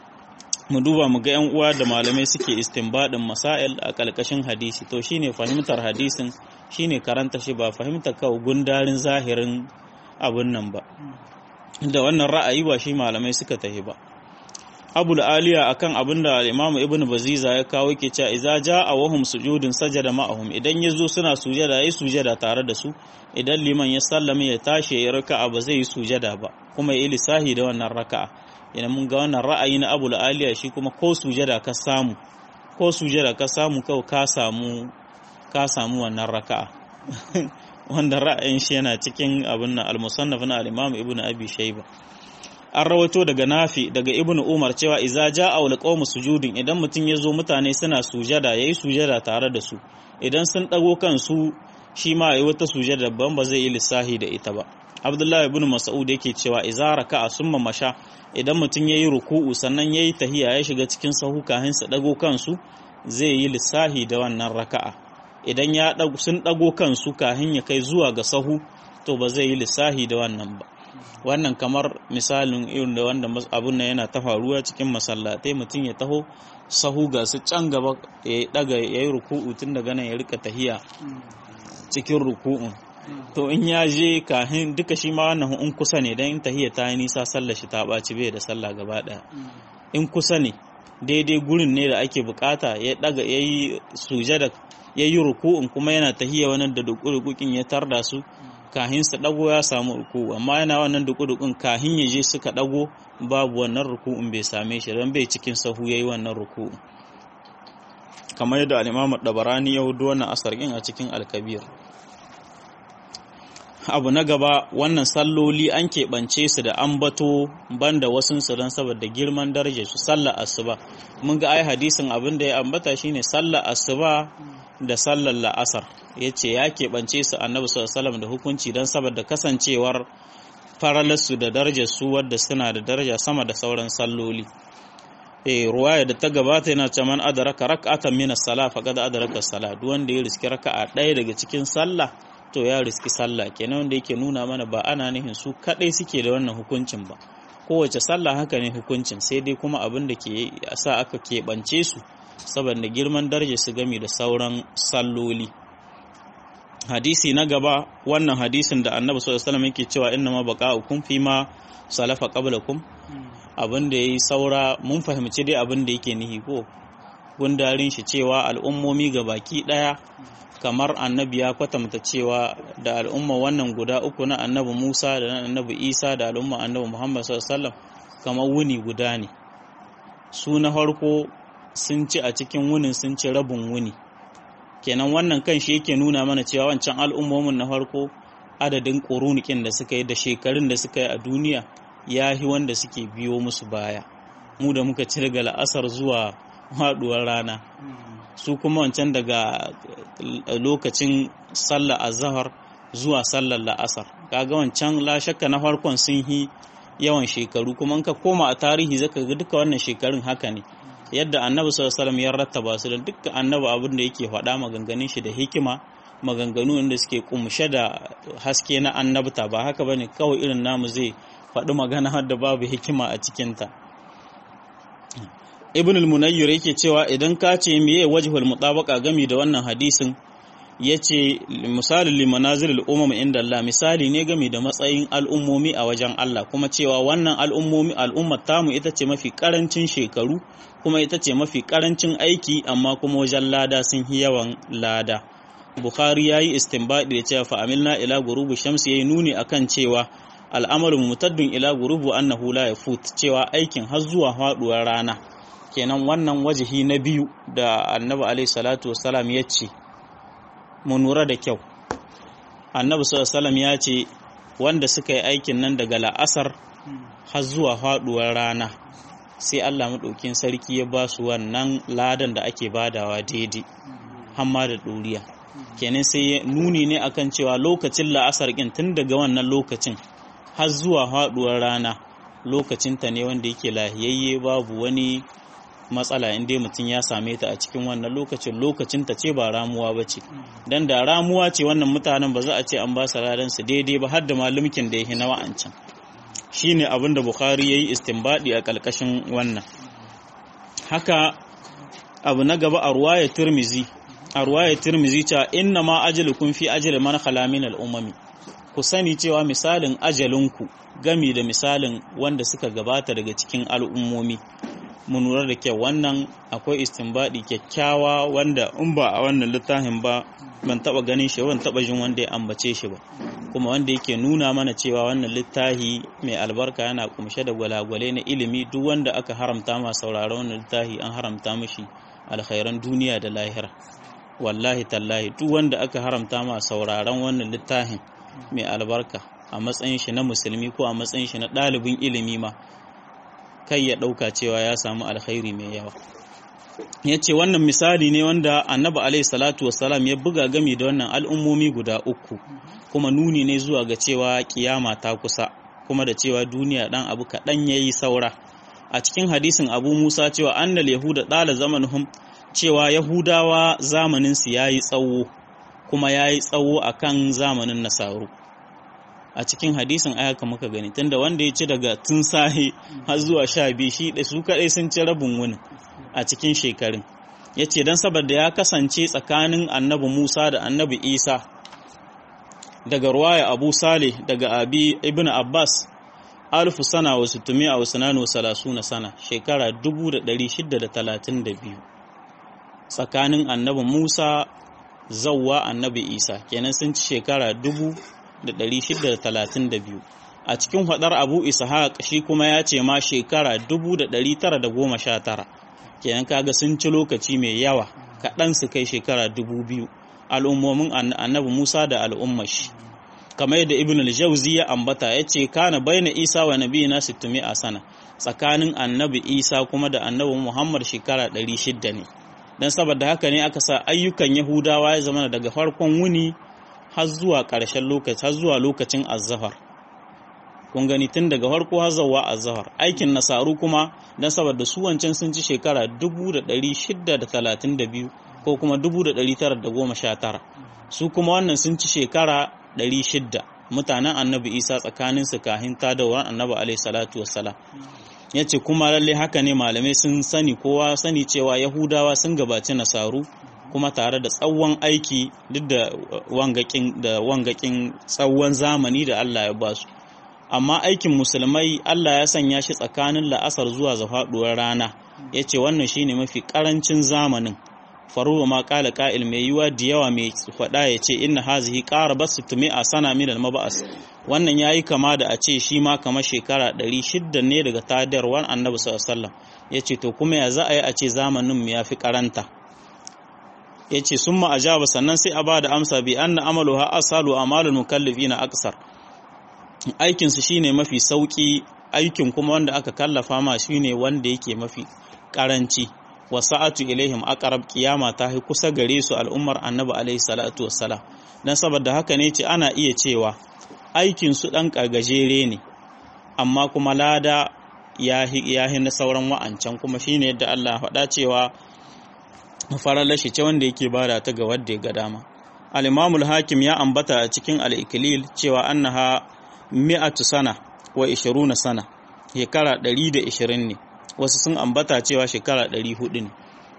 Speaker 1: mu duba mu ga yan uwa da malamai suke istinbadin masail a kalkashin hadisi to shine fahimtar hadisin shine karanta shi ba fahimtar kawai gundarin zahirin abun nan ba da wannan ra'ayi ba shi malamai suka tahi ba abul aliya akan abin da imamu ibnu baziza ya kawo yake cewa idza jaa wahum sujudun sajada ma'ahum idan yazo suna sujada yayi sujada tare da su idan liman ya sallame ya tashi ya raka'a ba zai yi sujada ba kuma ya lissahi da wannan raka'a idan mun ga wannan ra'ayi na Abu Aliya shi kuma ko sujada ka samu ko sujada ka samu kawai ka samu ka samu wannan raka'a wanda ra'ayin shi yana cikin abin nan al-musannaf na al-Imam Ibn Abi Shayba an rawato daga Nafi daga Ibn Umar cewa idza ja'a wal qawmu sujudin idan mutum ya zo mutane suna sujada yayi sujada tare da su idan sun dago kansu shi ma yayi wata sujada ban ba zai yi lissahi da ita ba Abdullahi ibn Mas'ud yake cewa idza raka'a summa masha idan mutum yayi ruku'u sannan yayi tahiya ya shiga cikin sahu kahin sa dago kansu zai yi lissahi da wannan raka'a idan ya sun dago kansu kahin ya kai zuwa ga sahu to ba zai yi lissahi da wannan ba wannan kamar misalin irin da wanda abun nan yana ta faruwa cikin masallatai mutum ya taho sahu ga su can gaba ya daga ya yi ruku'u tun daga nan ya rika tahiya cikin ruku'un to in ya je kahin duka shi ma wannan in kusa ne dan in tahiya ta yi nisa sallar shi ta ɓaci bai da sallah gaba ɗaya in kusa ne daidai gurin ne da ake bukata ya daga ya yi sujada ya yi ruku'un kuma yana tahiya wannan da dukudukukin ya tarda su kahin su dago ya samu ruku amma yana wannan duku-dukun kahin ya je suka dago babu wannan ruku'un bai same shi don bai cikin sahu yayi wannan ruku'un kamar yadda al-Imam Dabarani ya hudu wannan asar a cikin al-Kabir abu na gaba wannan salloli an keɓance su da ambato banda wasun su don saboda girman darajar su sallar asuba mun ga ai hadisin abin da ya ambata shine sallar asuba da sallar la'asar ya ce ya keɓance su annabi sallallahu da hukunci don saboda kasancewar faralarsu da darajar su wadda suna da daraja sama da sauran salloli eh ruwaya da ta gabata yana ce man adraka rak'atan min as-salah faqad adraka as-salah duk wanda ya riski raka'a ɗaya daga cikin sallah to ya riski sallah kenan wanda yake nuna mana ba ana nihin su kadai suke da wannan hukuncin ba kowace sallah haka ne hukuncin sai dai kuma abin da ke sa aka keɓance su saboda girman daraja su gami da sauran salloli hadisi na gaba wannan hadisin da annabi sallallahu alaihi wasallam yake cewa inna ma baqa'ukum fi ma salafa qablakum abin da yayi saura mun fahimci dai abin da yake nihi ko gundarin shi cewa al'ummomi ga baki daya kamar annabi ya kwatanta cewa da al'umma wannan guda uku na annabi Musa da na annabi Isa da al'umma annabi Muhammad sallallahu alaihi wasallam kamar wuni guda ne su na farko sun ci a cikin wunin sun ci rabin wuni kenan wannan kan shi yake nuna mana cewa wancan al'ummomin na farko adadin ƙorunikin da suka yi da shekarun da suka yi a duniya ya yi wanda suke biyo musu baya mu da muka ci daga la'asar zuwa haɗuwar rana su kuma wancan daga lokacin sallar azahar zuwa sallar la'asar kaga wancan la shakka na farkon sun yi yawan shekaru kuma ka koma a tarihi zaka ga duka wannan shekarun haka ne yadda annabi sallallahu alaihi ya rattaba su da dukkan annabi abin da yake faɗa maganganun shi da hikima maganganu inda suke kumshe da haske na annabta ba haka bane kawai irin namu zai faɗi magana har da babu hikima a cikinta ibn al-munayyir yake cewa idan ka ce meye wajhul mutabaqa gami da wannan hadisin yace misalin limanazil al-umam inda Allah misali ne gami da matsayin al'ummomi a wajen Allah kuma cewa wannan al'ummomi al'ummar tamu ita ce mafi karancin shekaru kuma ita ce mafi karancin aiki amma kuma wajen lada sun yi yawan lada Bukhari yayi istinbadi da cewa fa amilna ila gurubu shamsi yayi nuni akan cewa al'amarin mutaddin ila gurubu annahu la yafut cewa aikin har zuwa faduwar rana kenan wannan wajihi na biyu da annabi alaihi salatu wassalam ya ce mu nura da kyau annabi sallallahu ya ce wanda suka yi aikin nan daga la'asar har zuwa faduwar rana sai Allah maɗaukin sarki ya ba su wannan ladan da ake badawa daidai hamma da ɗoriya kenan sai nuni ne akan cewa lokacin la'asar ɗin tun daga wannan lokacin har zuwa faduwar rana lokacinta ne wanda yake lahiyayye babu wani matsala in dai mutum ya same ta a cikin wannan lokacin lokacinta ce ba ramuwa ba ce don da ramuwa ce wannan mutanen ba za a ce an ba su su daidai ba har da malumkin da ya na wa'ancan shi ne abin da bukhari ya yi istinbadi a ƙarƙashin wannan haka abu na gaba a ruwaya turmizi a ruwaya turmizi cewa inna ma ajalukum fi ajali man khala min al'umami ku sani cewa misalin ajalinku gami da misalin wanda suka gabata daga cikin al'ummomi mu lura da kyau wannan akwai istinbadi kyakkyawa wanda in ba a wannan littafin ba ban taba ganin shi ban taba jin wanda ya ambace shi ba kuma wanda yake nuna mana cewa wannan littafi mai albarka yana kumshe da gwalagwale na ilimi duk wanda aka haramta ma sauraron wannan littafi an haramta mishi alkhairan duniya da lahira wallahi tallahi duk wanda aka haramta ma sauraron wannan littafin mai albarka a matsayin shi na musulmi ko a matsayin shi na ɗalibin ilimi ma kai ya ɗauka cewa ya samu alkhairi mai yawa ya ce wannan misali ne wanda annabi alaihi salatu wassalam ya buga gami da wannan al'ummomi guda uku kuma nuni ne zuwa ga cewa kiyama ta kusa kuma da cewa duniya ɗan abu kaɗan ya yi saura a cikin hadisin abu musa cewa annal yahuda ɗala zamanuhum cewa yahudawa zamaninsu ya yi tsawo kuma ya yi tsawo a kan zamanin nasaru a cikin hadisin ayaka muka gani tunda wanda ya ci daga tun sahi har zuwa sha biyu shi da su kaɗai sun ci rabin wuni a cikin shekarun ya ce don saboda ya kasance tsakanin annabi musa da annabi isa daga ruwaya abu saleh daga abi ibn abbas alfu sana wasu tumi a wasu nano salasu na sana shekara 632 tsakanin annabi musa zawwa annabi isa kenan sun ci shekara 632 a cikin hadar abu ishaq shi kuma ya ce ma shekara 1919 kenan kaga sun ci lokaci mai yawa kaɗan su kai shekara 2000 al'ummomin annabi musa da al'ummar shi kamar yadda ibn al-jawzi ya ambata ya ce kana baina isa wa nabiyina 600 a sana tsakanin annabi isa kuma da annabi muhammad shekara 600 ne don saboda haka ne aka sa ayyukan yahudawa ya zama daga farkon wuni har zuwa ƙarshen lokaci har zuwa lokacin azzafar kun gani tun daga farko har zuwa azzafar aikin nasaru kuma don saboda su wancan sun ci shekara 1632 ko kuma 1919 su kuma wannan sun ci shekara 600 mutanen annabi isa tsakanin su kahin tadawar annabi alaihi salatu wassalam ya ce kuma lalle haka ne malamai sun sani kowa sani cewa yahudawa sun gabaci nasaru kuma tare da tsawon aiki duk da wangakin da wangakin tsawon zamani da Allah ya basu amma aikin musulmai Allah ya sanya shi tsakanin la'asar zuwa zafaduwar rana ya ce wannan shine mafi karancin zamanin faruwa ma kala ka'il mai yiwa da yawa mai faɗa ya ce inna hazihi ƙara basu tumi a sana min maba'as wannan yayi kama da a ce shi ma kama shekara 600 ne daga tadarwar annabi sallallahu alaihi wasallam yace to kuma ya za a yi a ce zamanin mu yafi karanta yace summa ajaba sannan sai a ba da amsa bi anna amaluha asalu amalul mukallifina aksar aikin su shine mafi sauki aikin kuma wanda aka kallafa ma shine wanda yake mafi karanci wa sa'atu ilaihim aqrab qiyama ta hi kusa gare su al'ummar annabi alaihi salatu wassalam dan saboda haka ne ce ana iya cewa aikin su dan gajere ne amma kuma lada ya hi na sauran wa'ancan kuma shine yadda Allah faɗa cewa faralar shi ce wanda yake bada ta ga wanda ya ga dama al hakim ya ambata a cikin al-iklil cewa annaha mi'atu sana wa 20 sana shekara 120 ne wasu sun ambata cewa shekara 400 ne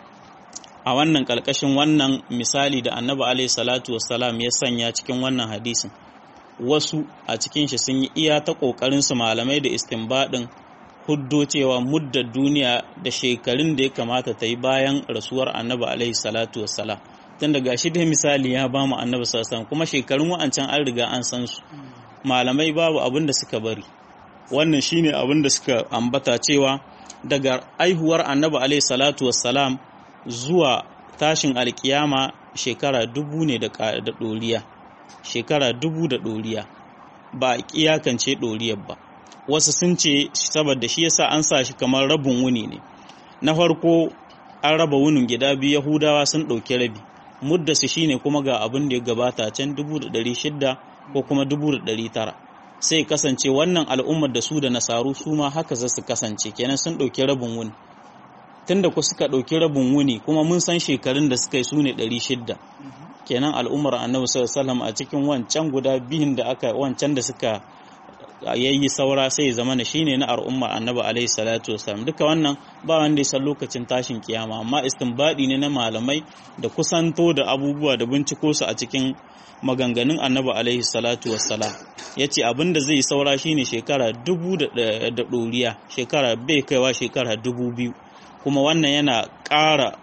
Speaker 1: a wannan kalkashin wannan misali da annabi alaihi salatu wassalam ya sanya cikin wannan hadisin wasu a cikin shi sun yi iya ta kokarin su malamai da istinbadin huddo cewa muddar duniya da shekarun da ya kamata ta yi bayan rasuwar annabi alaihi salatu wassalam tun daga shi da misali ya ba mu annabi sallallahu kuma shekarun wa'ancan an riga an san su malamai babu abin da suka bari wannan shine abin da suka ambata cewa daga aihuwar annabi alaihi salatu wassalam zuwa tashin alkiyama shekara dubu ne da ɗoriya shekara dubu da ɗoriya ba a iyakance ɗoriyar ba wasu sun ce saboda shi yasa an sa shi kamar rabin wuni ne na farko an raba wunin gida biyu yahudawa sun ɗauki rabi mudda su shine kuma ga abin da ya gabata can dubu da ɗari shidda ko kuma dubu da ɗari tara sai kasance wannan al'ummar da su da nasaru su ma haka za su kasance kenan sun ɗauki rabin wuni tunda ku suka ɗauki rabin wuni kuma mun san shekarun da suka yi su ne ɗari shidda kenan al'ummar annabi sallallahu a cikin wancan guda biyun da aka wancan da suka yayi saura sai zama na shine na al'ummar annabi alaihi salatu wasallam duka wannan ba wanda ya san lokacin tashin kiyama amma istinbadi ne na malamai da kusanto da abubuwa da binciko su a cikin maganganun annabi alaihi salatu wassalam ya ce abinda zai saura shine shekara dubu da ɗoriya shekara bai kaiwa shekara dubu biyu kuma wannan yana ƙara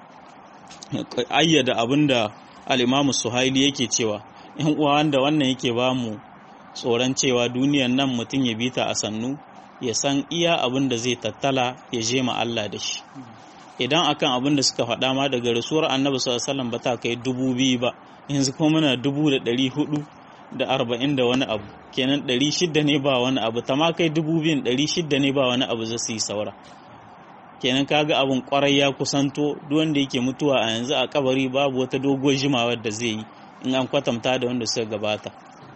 Speaker 1: ayyada abinda al'imamu suhaili yake cewa yan uwa wanda wannan yake ba mu tsoron cewa duniyan nan mutum ya bita a sannu ya san iya abin da zai tattala ya je ma Allah da shi idan akan abin da suka faɗa ma daga rasuwar annabi sallallahu alaihi wasallam ba ta kai dubu biyu ba yanzu kuma muna dubu da ɗari hudu da arba'in da wani abu kenan ɗari shidda ne ba wani abu ta ma kai dubu biyun ɗari shidda ne ba wani abu za su yi saura kenan kaga abin kwarai ya kusanto duk wanda yake mutuwa a yanzu a kabari babu wata doguwar jimawar da zai yi in an kwatanta da wanda suka gabata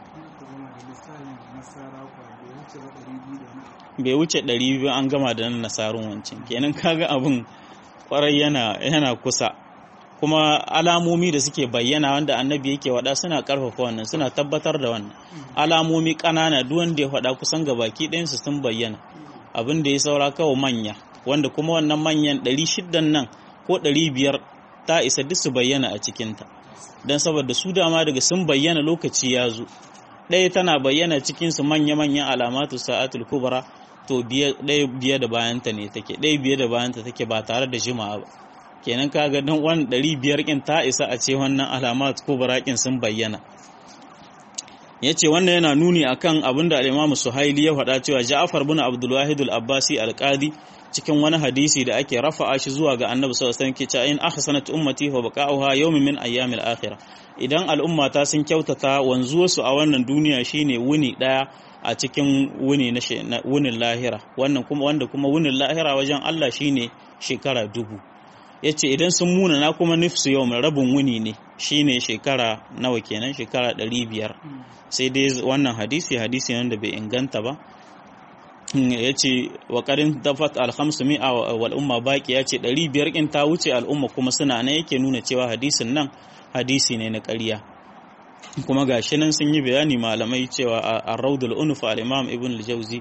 Speaker 1: bai wuce ɗari biyu an gama da nan nasarun wancan kenan kaga abin kwarai yana yana kusa kuma alamomi da suke bayyana wanda annabi yake wada suna karfafa wannan suna tabbatar da wannan alamomi ƙanana duk wanda ya faɗa kusan gabaki ɗayansu sun bayyana abin da ya saura kawai manya wanda kuma wannan manyan ɗari shiddan nan ko ɗari biyar ta isa duk su bayyana a cikinta don saboda su dama daga sun bayyana lokaci ya zo ɗaya tana bayyana cikinsu manya-manyan alamatu sa'atul kubra to ɗaya biye da bayanta ne take ɗaya biye da bayanta take ba tare da jima'a ba kenan kaga don wani ɗari biyar ƙin ta isa a ce wannan alamat kubra ƙin sun bayyana ya ce wannan yana nuni akan abin da al'imamu suhaili ya faɗa cewa ja'afar bin abdulwahid al-abbasi al-qadi cikin wani hadisi da ake rafa'a shi zuwa ga annabi sallallahu alaihi wasallam ke cewa in ahsanat ummati wa baqa'uha yawmin min ayyamil akhirah idan al'ummata sun kyautata wanzuwarsu a wannan duniya shine wuni daya a cikin wuni na wunin lahira wannan kuma wanda kuma wunin lahira wajen Allah shine shekara dubu yace idan sun muna na kuma nifsu yau mai rabin wuni ne shine shekara nawa kenan shekara ɗari biyar sai dai wannan hadisi hadisi ne wanda bai inganta ba ya ce wa ƙarin dafat alhamsu mi'a wal umma baki ya ce ɗari biyar ƙin ta wuce al'umma kuma suna nan yake nuna cewa hadisin nan hadisi ne na ƙarya kuma ga shi nan sun yi bayani malamai cewa a raudul unuf al-imam ibn al-jauzi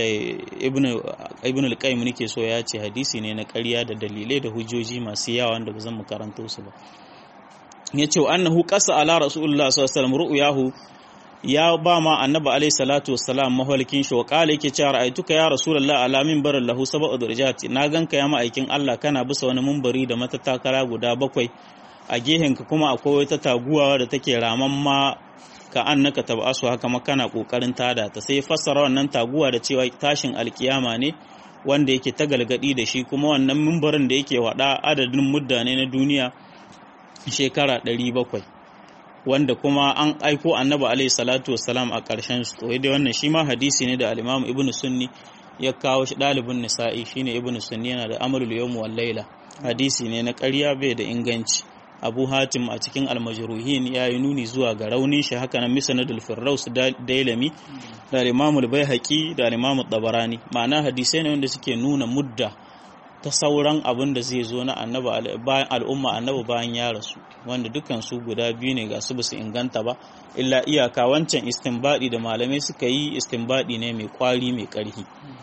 Speaker 1: ibn al-qayyim nake so ya ce hadisi ne na ƙarya da dalilai da hujjoji masu yawa wanda ba zan mu karanto su ba ya ce annahu qasa ala rasulullah sallallahu alaihi wasallam ru'yahu ya ba ma annabi alaihi salatu wassalam mahalkin shi wa kala yake cewa ra'aytuka ya rasulullah ala minbarin lahu sab'u darajat na ganka ya ma'aikin Allah kana bisa wani minbari da matattakala guda bakwai a gehenka kuma akwai wata taguwa da take raman ma ka annaka tabasu haka ma kana kokarin tada ta sai fassara wannan taguwa da cewa tashin alkiyama ne wanda yake ta galgadi da shi kuma wannan minbarin da yake wada adadin muddane na duniya shekara 700 wanda kuma an aiko annabi alaihi salatu wassalam a ƙarshen su to dai wannan shi ma hadisi ne da al-Imam Ibn Sunni ya kawo shi ɗalibin Nisa'i shine Ibn Sunni yana da amalul yawm wal laila hadisi ne na ƙarya bai da inganci Abu Hatim a cikin al-Majruhin ya yi nuni zuwa ga raunin shi haka nan Misnadul Firdaus Dailami da Imam al-Baihaqi da Imam Tabarani ma'ana hadisai ne wanda suke nuna mudda ta sauran abin da zai zo na bayan al'umma annabi bayan ya rasu wanda dukkan su guda biyu ne ga su basu inganta ba illa iyaka wancan istinbadi da malamai suka yi istinbadi ne mai kwari mai karhi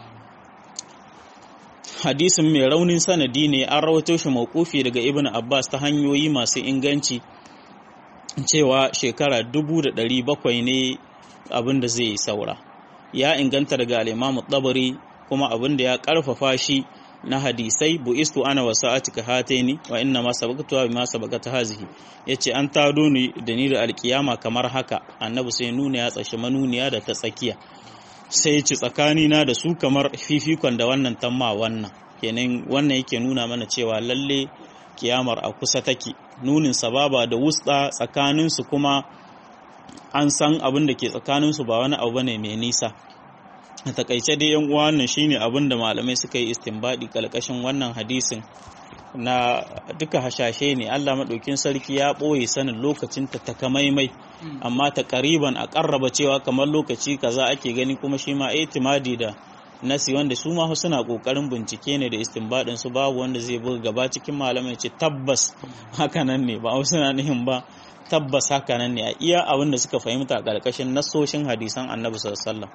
Speaker 1: hadisin mai raunin sanadi ne an rawato shi maukufi daga ibn abbas ta hanyoyi masu inganci cewa shekara dubu da ɗari bakwai ne abin da zai yi saura ya inganta daga al'imamu tsabari kuma abin da ya ƙarfafa shi na hadisai bu'istu ana wa sa'atika hataini wa inna ma sabaqtuha bima sabaqata hazihi yace an tado ni da ni da alkiyama kamar haka annabi sai nuna ya tsashi manuniya da ta tsakiya sai ci tsakani na da su kamar fifikon da wannan tamma wannan kenan wannan yake nuna mana cewa lalle kiyamar a kusa take nunin sababa da wusta tsakanin su kuma an san abin da ke tsakanin su ba wani abu bane mai nisa a takaice dai yan uwa wannan shine abin da malamai suka yi istinbadi kalkashin wannan hadisin na duka hashashe ne Allah maɗaukin sarki ya ɓoye sanin lokacin ta takamaimai amma ta ƙariban a ƙarraba cewa kamar lokaci kaza ake gani kuma shi ma itimadi da nasi wanda su ma suna ƙoƙarin bincike ne da istinbadin su babu wanda zai buga gaba cikin malamai ce tabbas hakanan ne ba wasu na nihin ba tabbas hakanan ne a iya abin da suka fahimta a ƙarƙashin nasoshin hadisan annabi sallallahu alaihi wasallam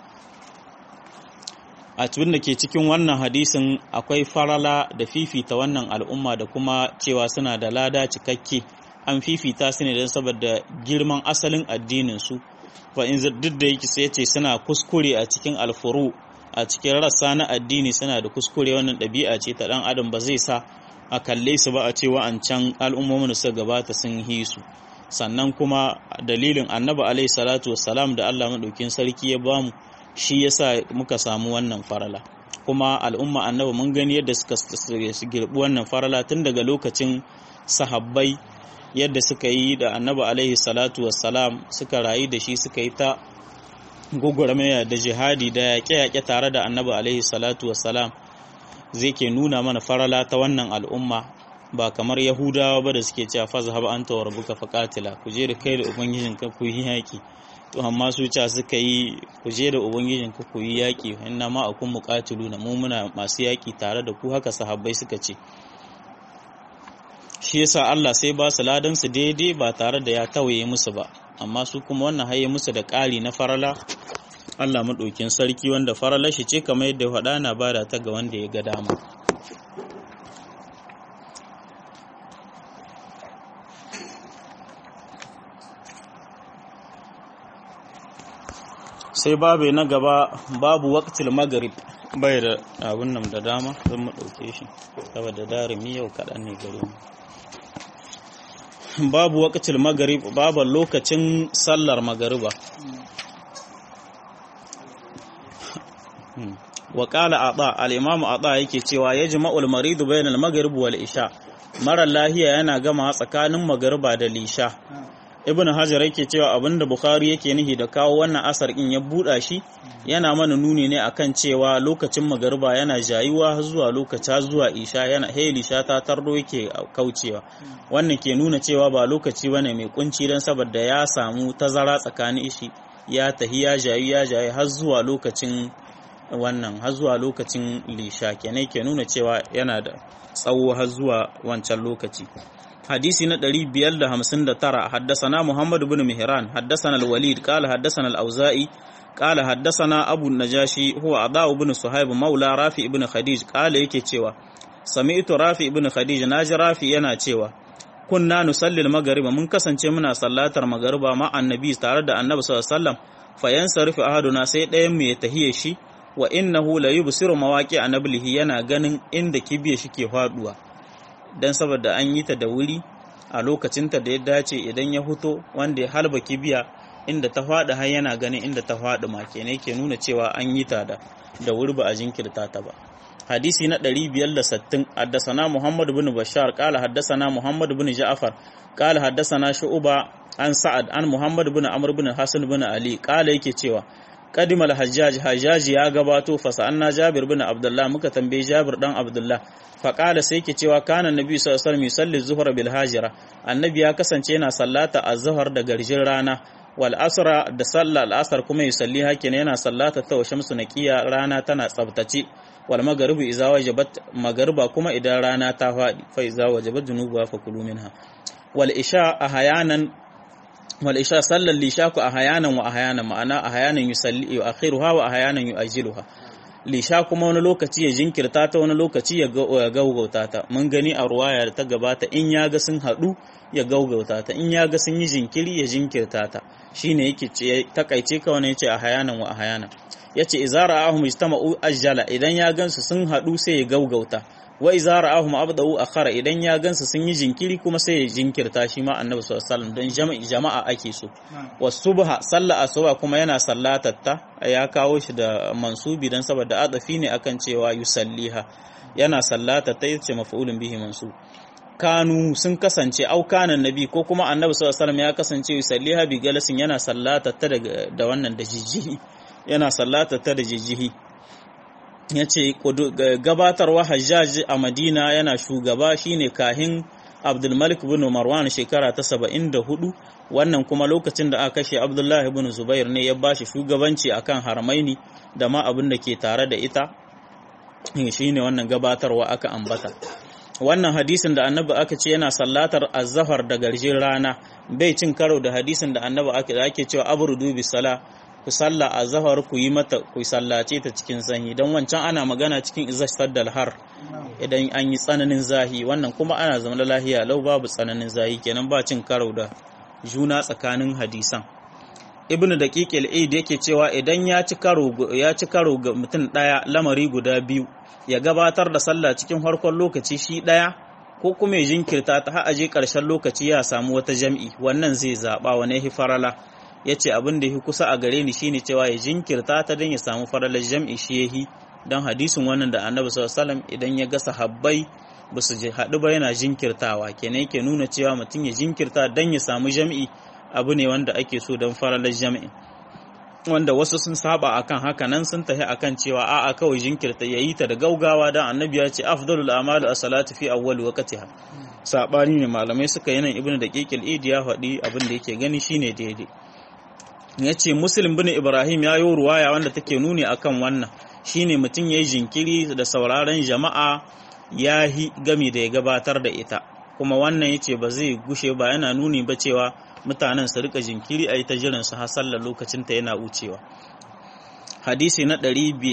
Speaker 1: a cikin da ke cikin wannan hadisin akwai farala da fifita wannan al'umma da kuma cewa suna da lada cikakke an fifita su ne don saboda girman asalin addininsu fa in duk da yake sai ce suna kuskure a cikin alfuru a cikin rassa na addini suna da kuskure wannan ɗabi'a ce ta ɗan adam ba zai sa a kalle su ba a ce wa'ancan al'ummomin da suka gabata sun yi su sannan kuma dalilin annabi alaihi salatu wassalam da Allah madaukin sarki ya bamu shi yasa muka samu wannan farala kuma al'umma annabi mun gani yadda suka girbi wannan farala tun daga lokacin sahabbai yadda suka yi da annabi alaihi salatu wassalam suka rayu da shi suka yi ta gugurmaya da jihadi da yaƙe-yaƙe tare da annabi alaihi salatu wassalam zai ke nuna mana farala ta wannan al'umma ba kamar yahudawa ba da suke cewa faza haba an tawar buka faƙatila ku je da kai da ubangijin ka ku yi yaƙi to amma su ca suka yi ku je da ubangijin ka ku yi yaƙi inna ma akun muqatilu na mu muna masu yaƙi tare da ku haka sahabbai suka ce shi yasa Allah sai ba su ladan su daidai ba tare da ya tawaye musu ba amma su kuma wannan haye musu da ƙari na farala Allah maɗaukin sarki wanda faralar shi ce kamar yadda faɗa na bada ta ga wanda ya ga dama sai babu na gaba babu waqtil maghrib bai da abun nan da dama zan mu ɗauke shi saboda darimi yau kaɗan ne gare mu babu waqtil maghrib babu lokacin sallar magariba wa qala ata al-imam ata yake cewa yajma'ul maridu bainal maghrib wal isha mara lahiya yana gama tsakanin magariba da lisha ibn hajar yake cewa abinda bukhari yake nihi da kawo wannan asar in ya buɗa shi yana mana nuni ne akan cewa lokacin magariba yana jayuwa zuwa lokaci zuwa isha yana hey lisha ta tardo yake kaucewa wannan ke nuna cewa ba lokaci bane mai kunci dan saboda ya samu tazara tsakanin shi ya tahi ya jayu ya jayu har zuwa lokacin wannan har zuwa lokacin lisha kenan ke nuna cewa yana da tsawo har zuwa wancan lokaci حديثي ندري بيال همسن ترى حدثنا محمد بن مهران حدثنا الوليد قال حدثنا الأوزائي قال حدثنا أبو النجاشي هو عضاء بن صهيب مولى رافي بن خديج قال يكي تشيوا سمعت رافي بن خديج ناجي رافي ينا تشيوا كنا نصلي المغرب من كسن منا صلاة المغرب مع النبي تارد النبي صلى الله عليه وسلم فينصرف أحدنا سيد أيم يتهيه شي وإنه لا يبصر مواقع نبله yana ganin inda kibiya shi ke faduwa don saboda an yi ta da wuri a lokacinta da ya dace idan ya huto wanda ya halba kibiya inda ta faɗi har yana ganin inda ta faɗi ma kenan ke nuna cewa an yi ta da da wuri ba a jinkirta ta ba hadisi na 560 haddasana Muhammad bin Bashar qala haddasana Muhammad bin Ja'far qala haddasana Shu'ba an Sa'ad an Muhammad bin Amr bin Hasan bin Ali qala yake cewa قدم الحجاج حجاج ya gabato fa sa'anna Jabir bin Abdullah muka tambaye Jabir dan Abdullah fa qala sai yake cewa kana Nabi sallallahu alaihi wasallam yusalli zuhra bil hajira annabi ya kasance yana sallata az-zuhr da garjin rana wal asra da sallah al asr kuma yusalli hakin yana sallata ta shamsu naqiya rana tana tsabtace wal maghribu idza wajabat maghriba kuma idan rana ta fadi fa idza wajabat junuba fa kulu minha wal isha ahyanan wal isha sallar lisha ku ahyanan wa ahyanan ma'ana ahyanan yusalli yu'akhiruha wa ahyanan yu'ajjiluha lisha kuma wani lokaci ya jinkirta ta wani lokaci ya gaugauta ta mun gani a ruwaya da ta gabata in ya ga sun haɗu ya gaugauta ta in ya ga sun yi jinkiri ya jinkirta ta shine yake ce takaice ka wani yace ahyanan wa ahyanan yace idza ra'ahum ijtama'u ajjala idan ya gansu sun haɗu sai ya gaugauta wa iza ra'ahum abda'u akhara idan ya gansu sun yi jinkiri kuma sai ya jinkirta shi ma annabi sallallahu alaihi wasallam don jama'i jama'a ake so wasubha salla asuba kuma yana sallatatta ya kawo shi da mansubi dan saboda adafi ne akan cewa yusalliha yana sallatatta yace maf'ulun bihi mansub kanu sun kasance au kana nabi ko kuma annabi sallallahu alaihi wasallam ya kasance yusalliha bi galasin yana sallatatta da wannan da jijjihi yana sallatatta da jijjihi ya ce gabatarwa hajjaj a madina yana shugaba shine kahin abdulmalik bin marwan shekara ta saba'in da hudu wannan kuma lokacin da aka kashe abdullahi bin zubair ne ya bashi shugabanci akan harmaini da ma abin da ke tare da ita shine wannan gabatarwa aka ambata wannan hadisin da annabi aka ce yana sallatar azzafar da garjin rana bai cin karo da hadisin da annabi ake cewa abrudu bi sala ku salla a zahar ku yi mata ku sallace ta cikin sanyi don wancan ana magana cikin izashtar da har idan an yi tsananin zahi wannan kuma ana zama lahiya lau babu tsananin zahi kenan ba cin karo da juna tsakanin hadisan ibnu daqiq al-aid yake cewa idan ya ci karo ya ci karo ga mutum daya lamari guda biyu ya gabatar da sallah cikin farkon lokaci shi daya ko kuma ya jinkirta ta har aje ƙarshen lokaci ya samu wata jam'i wannan zai zaɓa wani ya farala ya ce abin da ya kusa a gare ni shine cewa ya jinkirta ta don ya samu faralar jam'i shi ya yi don hadisin wannan da annabi sallallahu idan ya ga sahabbai ba su haɗu ba yana jinkirtawa kenan yake nuna cewa mutum ya jinkirta don ya samu jam'i abu ne wanda ake so don faralar jam'i wanda wasu sun saba akan haka nan sun tafi akan cewa a'a kawai jinkirta ya yi ta da gaugawa don annabi ya ce afdalul amalu as-salatu fi awwal waqtiha sabani ne malamai suka yi nan ibnu daqiqil idi ya faɗi abin da yake gani shine daidai ya ce muslim bin ibrahim ya yi ruwaya wanda take nuni akan wannan shine mutum ya yi jinkiri da sauraron jama'a ya yi gami da ya gabatar da ita kuma wannan ya ce ba zai gushe ba yana nuni ba cewa mutanen su rika jinkiri a yi ta jiran su har sallar lokacin ta yana wucewa hadisi na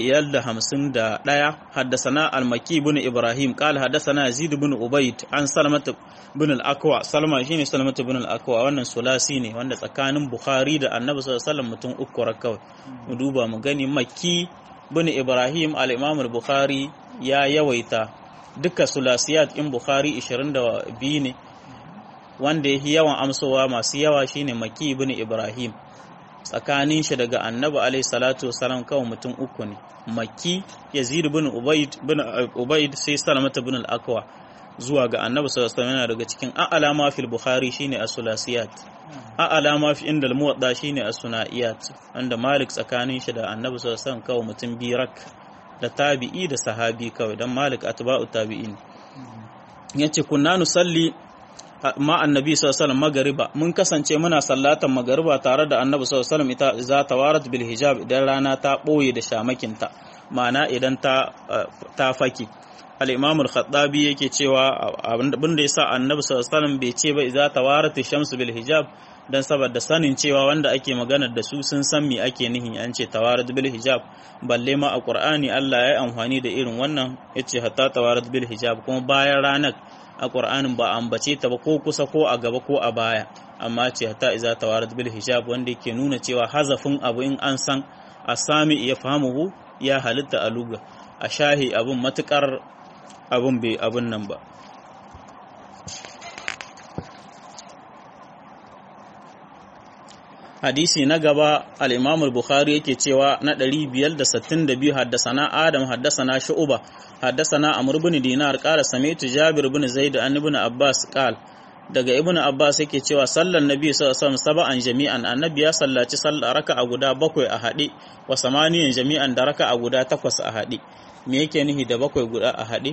Speaker 1: 551 haddasana al-maki bin ibrahim qala haddasana yazid bin ubayd an salmat bin al-akwa salma shine salmat bin al-akwa wannan sulasi ne wanda tsakanin bukhari da annabi sallallahu alaihi wasallam mutum uku kawai mu duba mu gani makki bin ibrahim al-imam al-bukhari ya yawaita duka sulasiyat in bukhari 22 ne wanda yake yawan amsowa masu yawa shine maki bin ibrahim tsakanin shi daga annabi alaihi salatu wasalam kawai mutum uku ne makki yazid bin ubayd bin ubayd sai salamata bin al-akwa zuwa ga annabi sallallahu alaihi wasallam daga cikin a'lama fil bukhari shine as-sulasiyat a'lama fi inda al-muwadda shine as-sunaiyat wanda malik tsakanin shi da annabi sallallahu alaihi wasallam kawai mutum birak da tabi'i da sahabi kawai dan malik atba'u tabi'in yace kunna nusalli ma annabi sallallahu alaihi wasallam magariba mun kasance muna sallatan magariba tare da annabi sallallahu alaihi wasallam ita za ta warat bil hijab idan rana ta boye da shamakinta ma'ana idan ta ta faki al-imam al-khattabi yake cewa abin da yasa annabi sallallahu alaihi wasallam bai ce ba idza tawarat shamsu bil hijab dan saboda sanin cewa wanda ake magana da su sun san me ake nihi an ce tawarat bil hijab balle ma a qur'ani Allah ya yi amfani da irin wannan yace hatta tawarat bil hijab kuma bayan ranar a ƙur'anin ba ambace ta ba ko kusa ko a gaba ko a baya amma ce ta iza tawarat bil hijab wanda yake nuna cewa hazafin abu in an san a sami ya fahimuhu ya halitta a luga a shahi abun matukar abun bai abun nan ba hadisi na gaba al-imam al-bukhari yake cewa na 562 haddasana adam haddasana shu'ba haddasana amr ibn dinar qala sami'tu jabir ibn zaid an ibn abbas qal daga ibn abbas yake cewa sallan nabi sallallahu alaihi wasallam sab'an jami'an annabi ya sallaci sallar raka'a guda bakwai a hade wa samaniyan jami'an da raka'a guda takwas a hade me yake nihi da bakwai guda a hade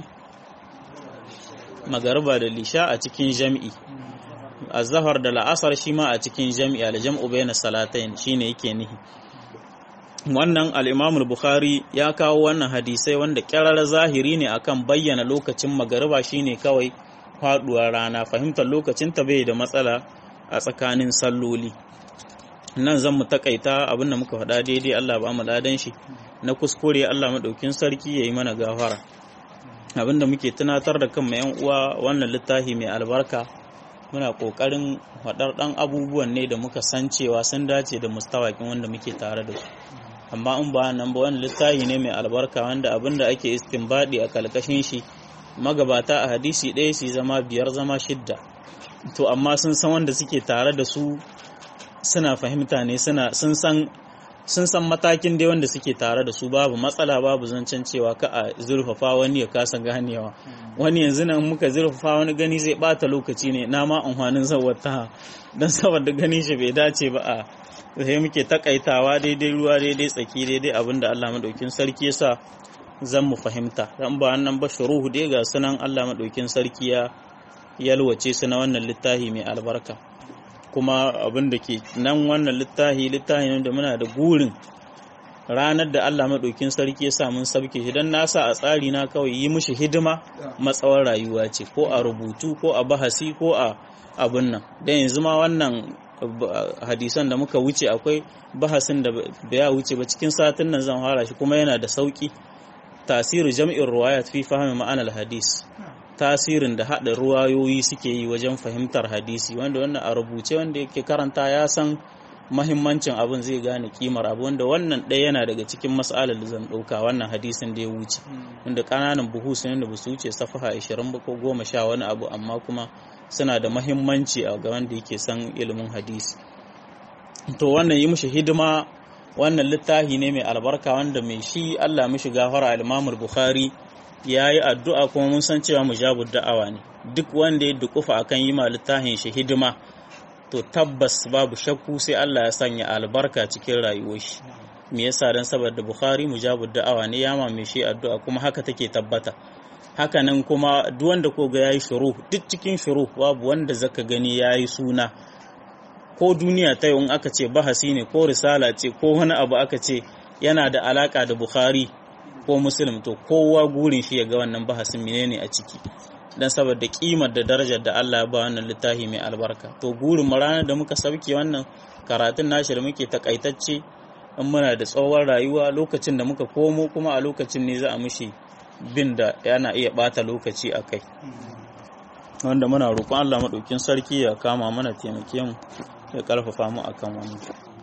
Speaker 1: magariba da lisha a cikin jami'i azhar da la'asar shi ma a cikin jami'i al-jam'u bayna salatayn shine yake nihi wannan al-Imam al-Bukhari ya kawo wannan hadisai wanda kirar zahiri ne akan bayyana lokacin magariba shine kawai faduwar rana fahimtar lokacin ta bai da matsala a tsakanin salloli nan zan mu takaita abinda muka faɗa daidai Allah ba mu ladan shi na kuskure Allah madaukin sarki yayi mana gafara abinda muke tunatar da kan yan uwa wannan littafi mai albarka muna ƙoƙarin faɗar ɗan abubuwan ne da muka san cewa sun dace da mustawakin wanda muke tare da su amma in ba nan ba wani littafi ne mai albarka wanda abin da ake istinbadi a kalkashin shi magabata a hadisi ɗaya su zama biyar zama shidda to amma sun san wanda suke tare da su suna fahimta ne suna sun san sun san matakin dai wanda suke tare da su babu matsala babu zancen cewa ka a zurfafa wani ya kasa ganewa wani yanzu nan muka zurfafa wani gani zai bata lokaci ne na ma amfanin zawata don saboda gani shi bai dace ba a sai muke takaitawa daidai ruwa daidai tsaki daidai abin da Allah madaukin sarki ya sa zan mu fahimta dan ba nan ba shuruhu dai ga sunan Allah madaukin sarki ya yalwace su na wannan littafi mai albarka kuma abin da ke nan wannan littafi littafi ne da muna da gurin ranar da Allah maɗaukin sarki ya sa mun sabke shi don nasa a tsari na kawai yi mishi hidima matsawar rayuwa ce ko a rubutu ko a bahasi ko a abin nan don yanzu ma wannan hadisan da muka wuce akwai bahasin da ya wuce ba cikin satin nan zan fara shi kuma yana da sauki tasiru jam'in ruwayat fi fahimi ma'anar hadis tasirin da haɗa ruwayoyi suke yi wajen fahimtar hadisi wanda wannan a rubuce wanda yake karanta ya san mahimmancin abin zai gane kimar abu wanda wannan ɗaya yana daga cikin mas'alar da zan ɗauka wannan hadisin da ya wuce wanda ƙananan buhu sun da ba su wuce safaha 20 ba ko goma sha wani abu amma kuma suna da mahimmanci a ga wanda yake san ilimin hadisi to wannan yi mishi hidima wannan littafi ne mai albarka wanda mai shi Allah mishi gafara al-Imam Bukhari ya yi addu'a kuma mun san cewa mujabud da'awa ne duk wanda ya dukufa akan yi ma littafin shi hidima to tabbas babu shakku sai Allah ya sanya albarka cikin rayuwar shi me yasa dan saboda Bukhari mujabud da'awa ne ya mame shi addu'a kuma haka take tabbata haka nan kuma duk wanda ko ga yayi shuru duk cikin shuru babu wanda zaka gani yayi suna ko duniya ta in aka ce bahasi ne ko risala ce ko wani abu aka ce yana da alaka da Bukhari ko Muslim to kowa gurin shi ya ga wannan bahasin menene a ciki dan saboda kimar da darajar da Allah ya ba wannan littafi mai albarka to gurin mu ranar da muka sauke wannan karatun nashi da muke takaitacce in muna da tsawon rayuwa lokacin da muka komo kuma a lokacin ne za a mishi bin da yana iya bata lokaci a kai wanda muna roƙon Allah maɗaukin sarki ya kama mana taimake mu ya ƙarfafa mu akan wannan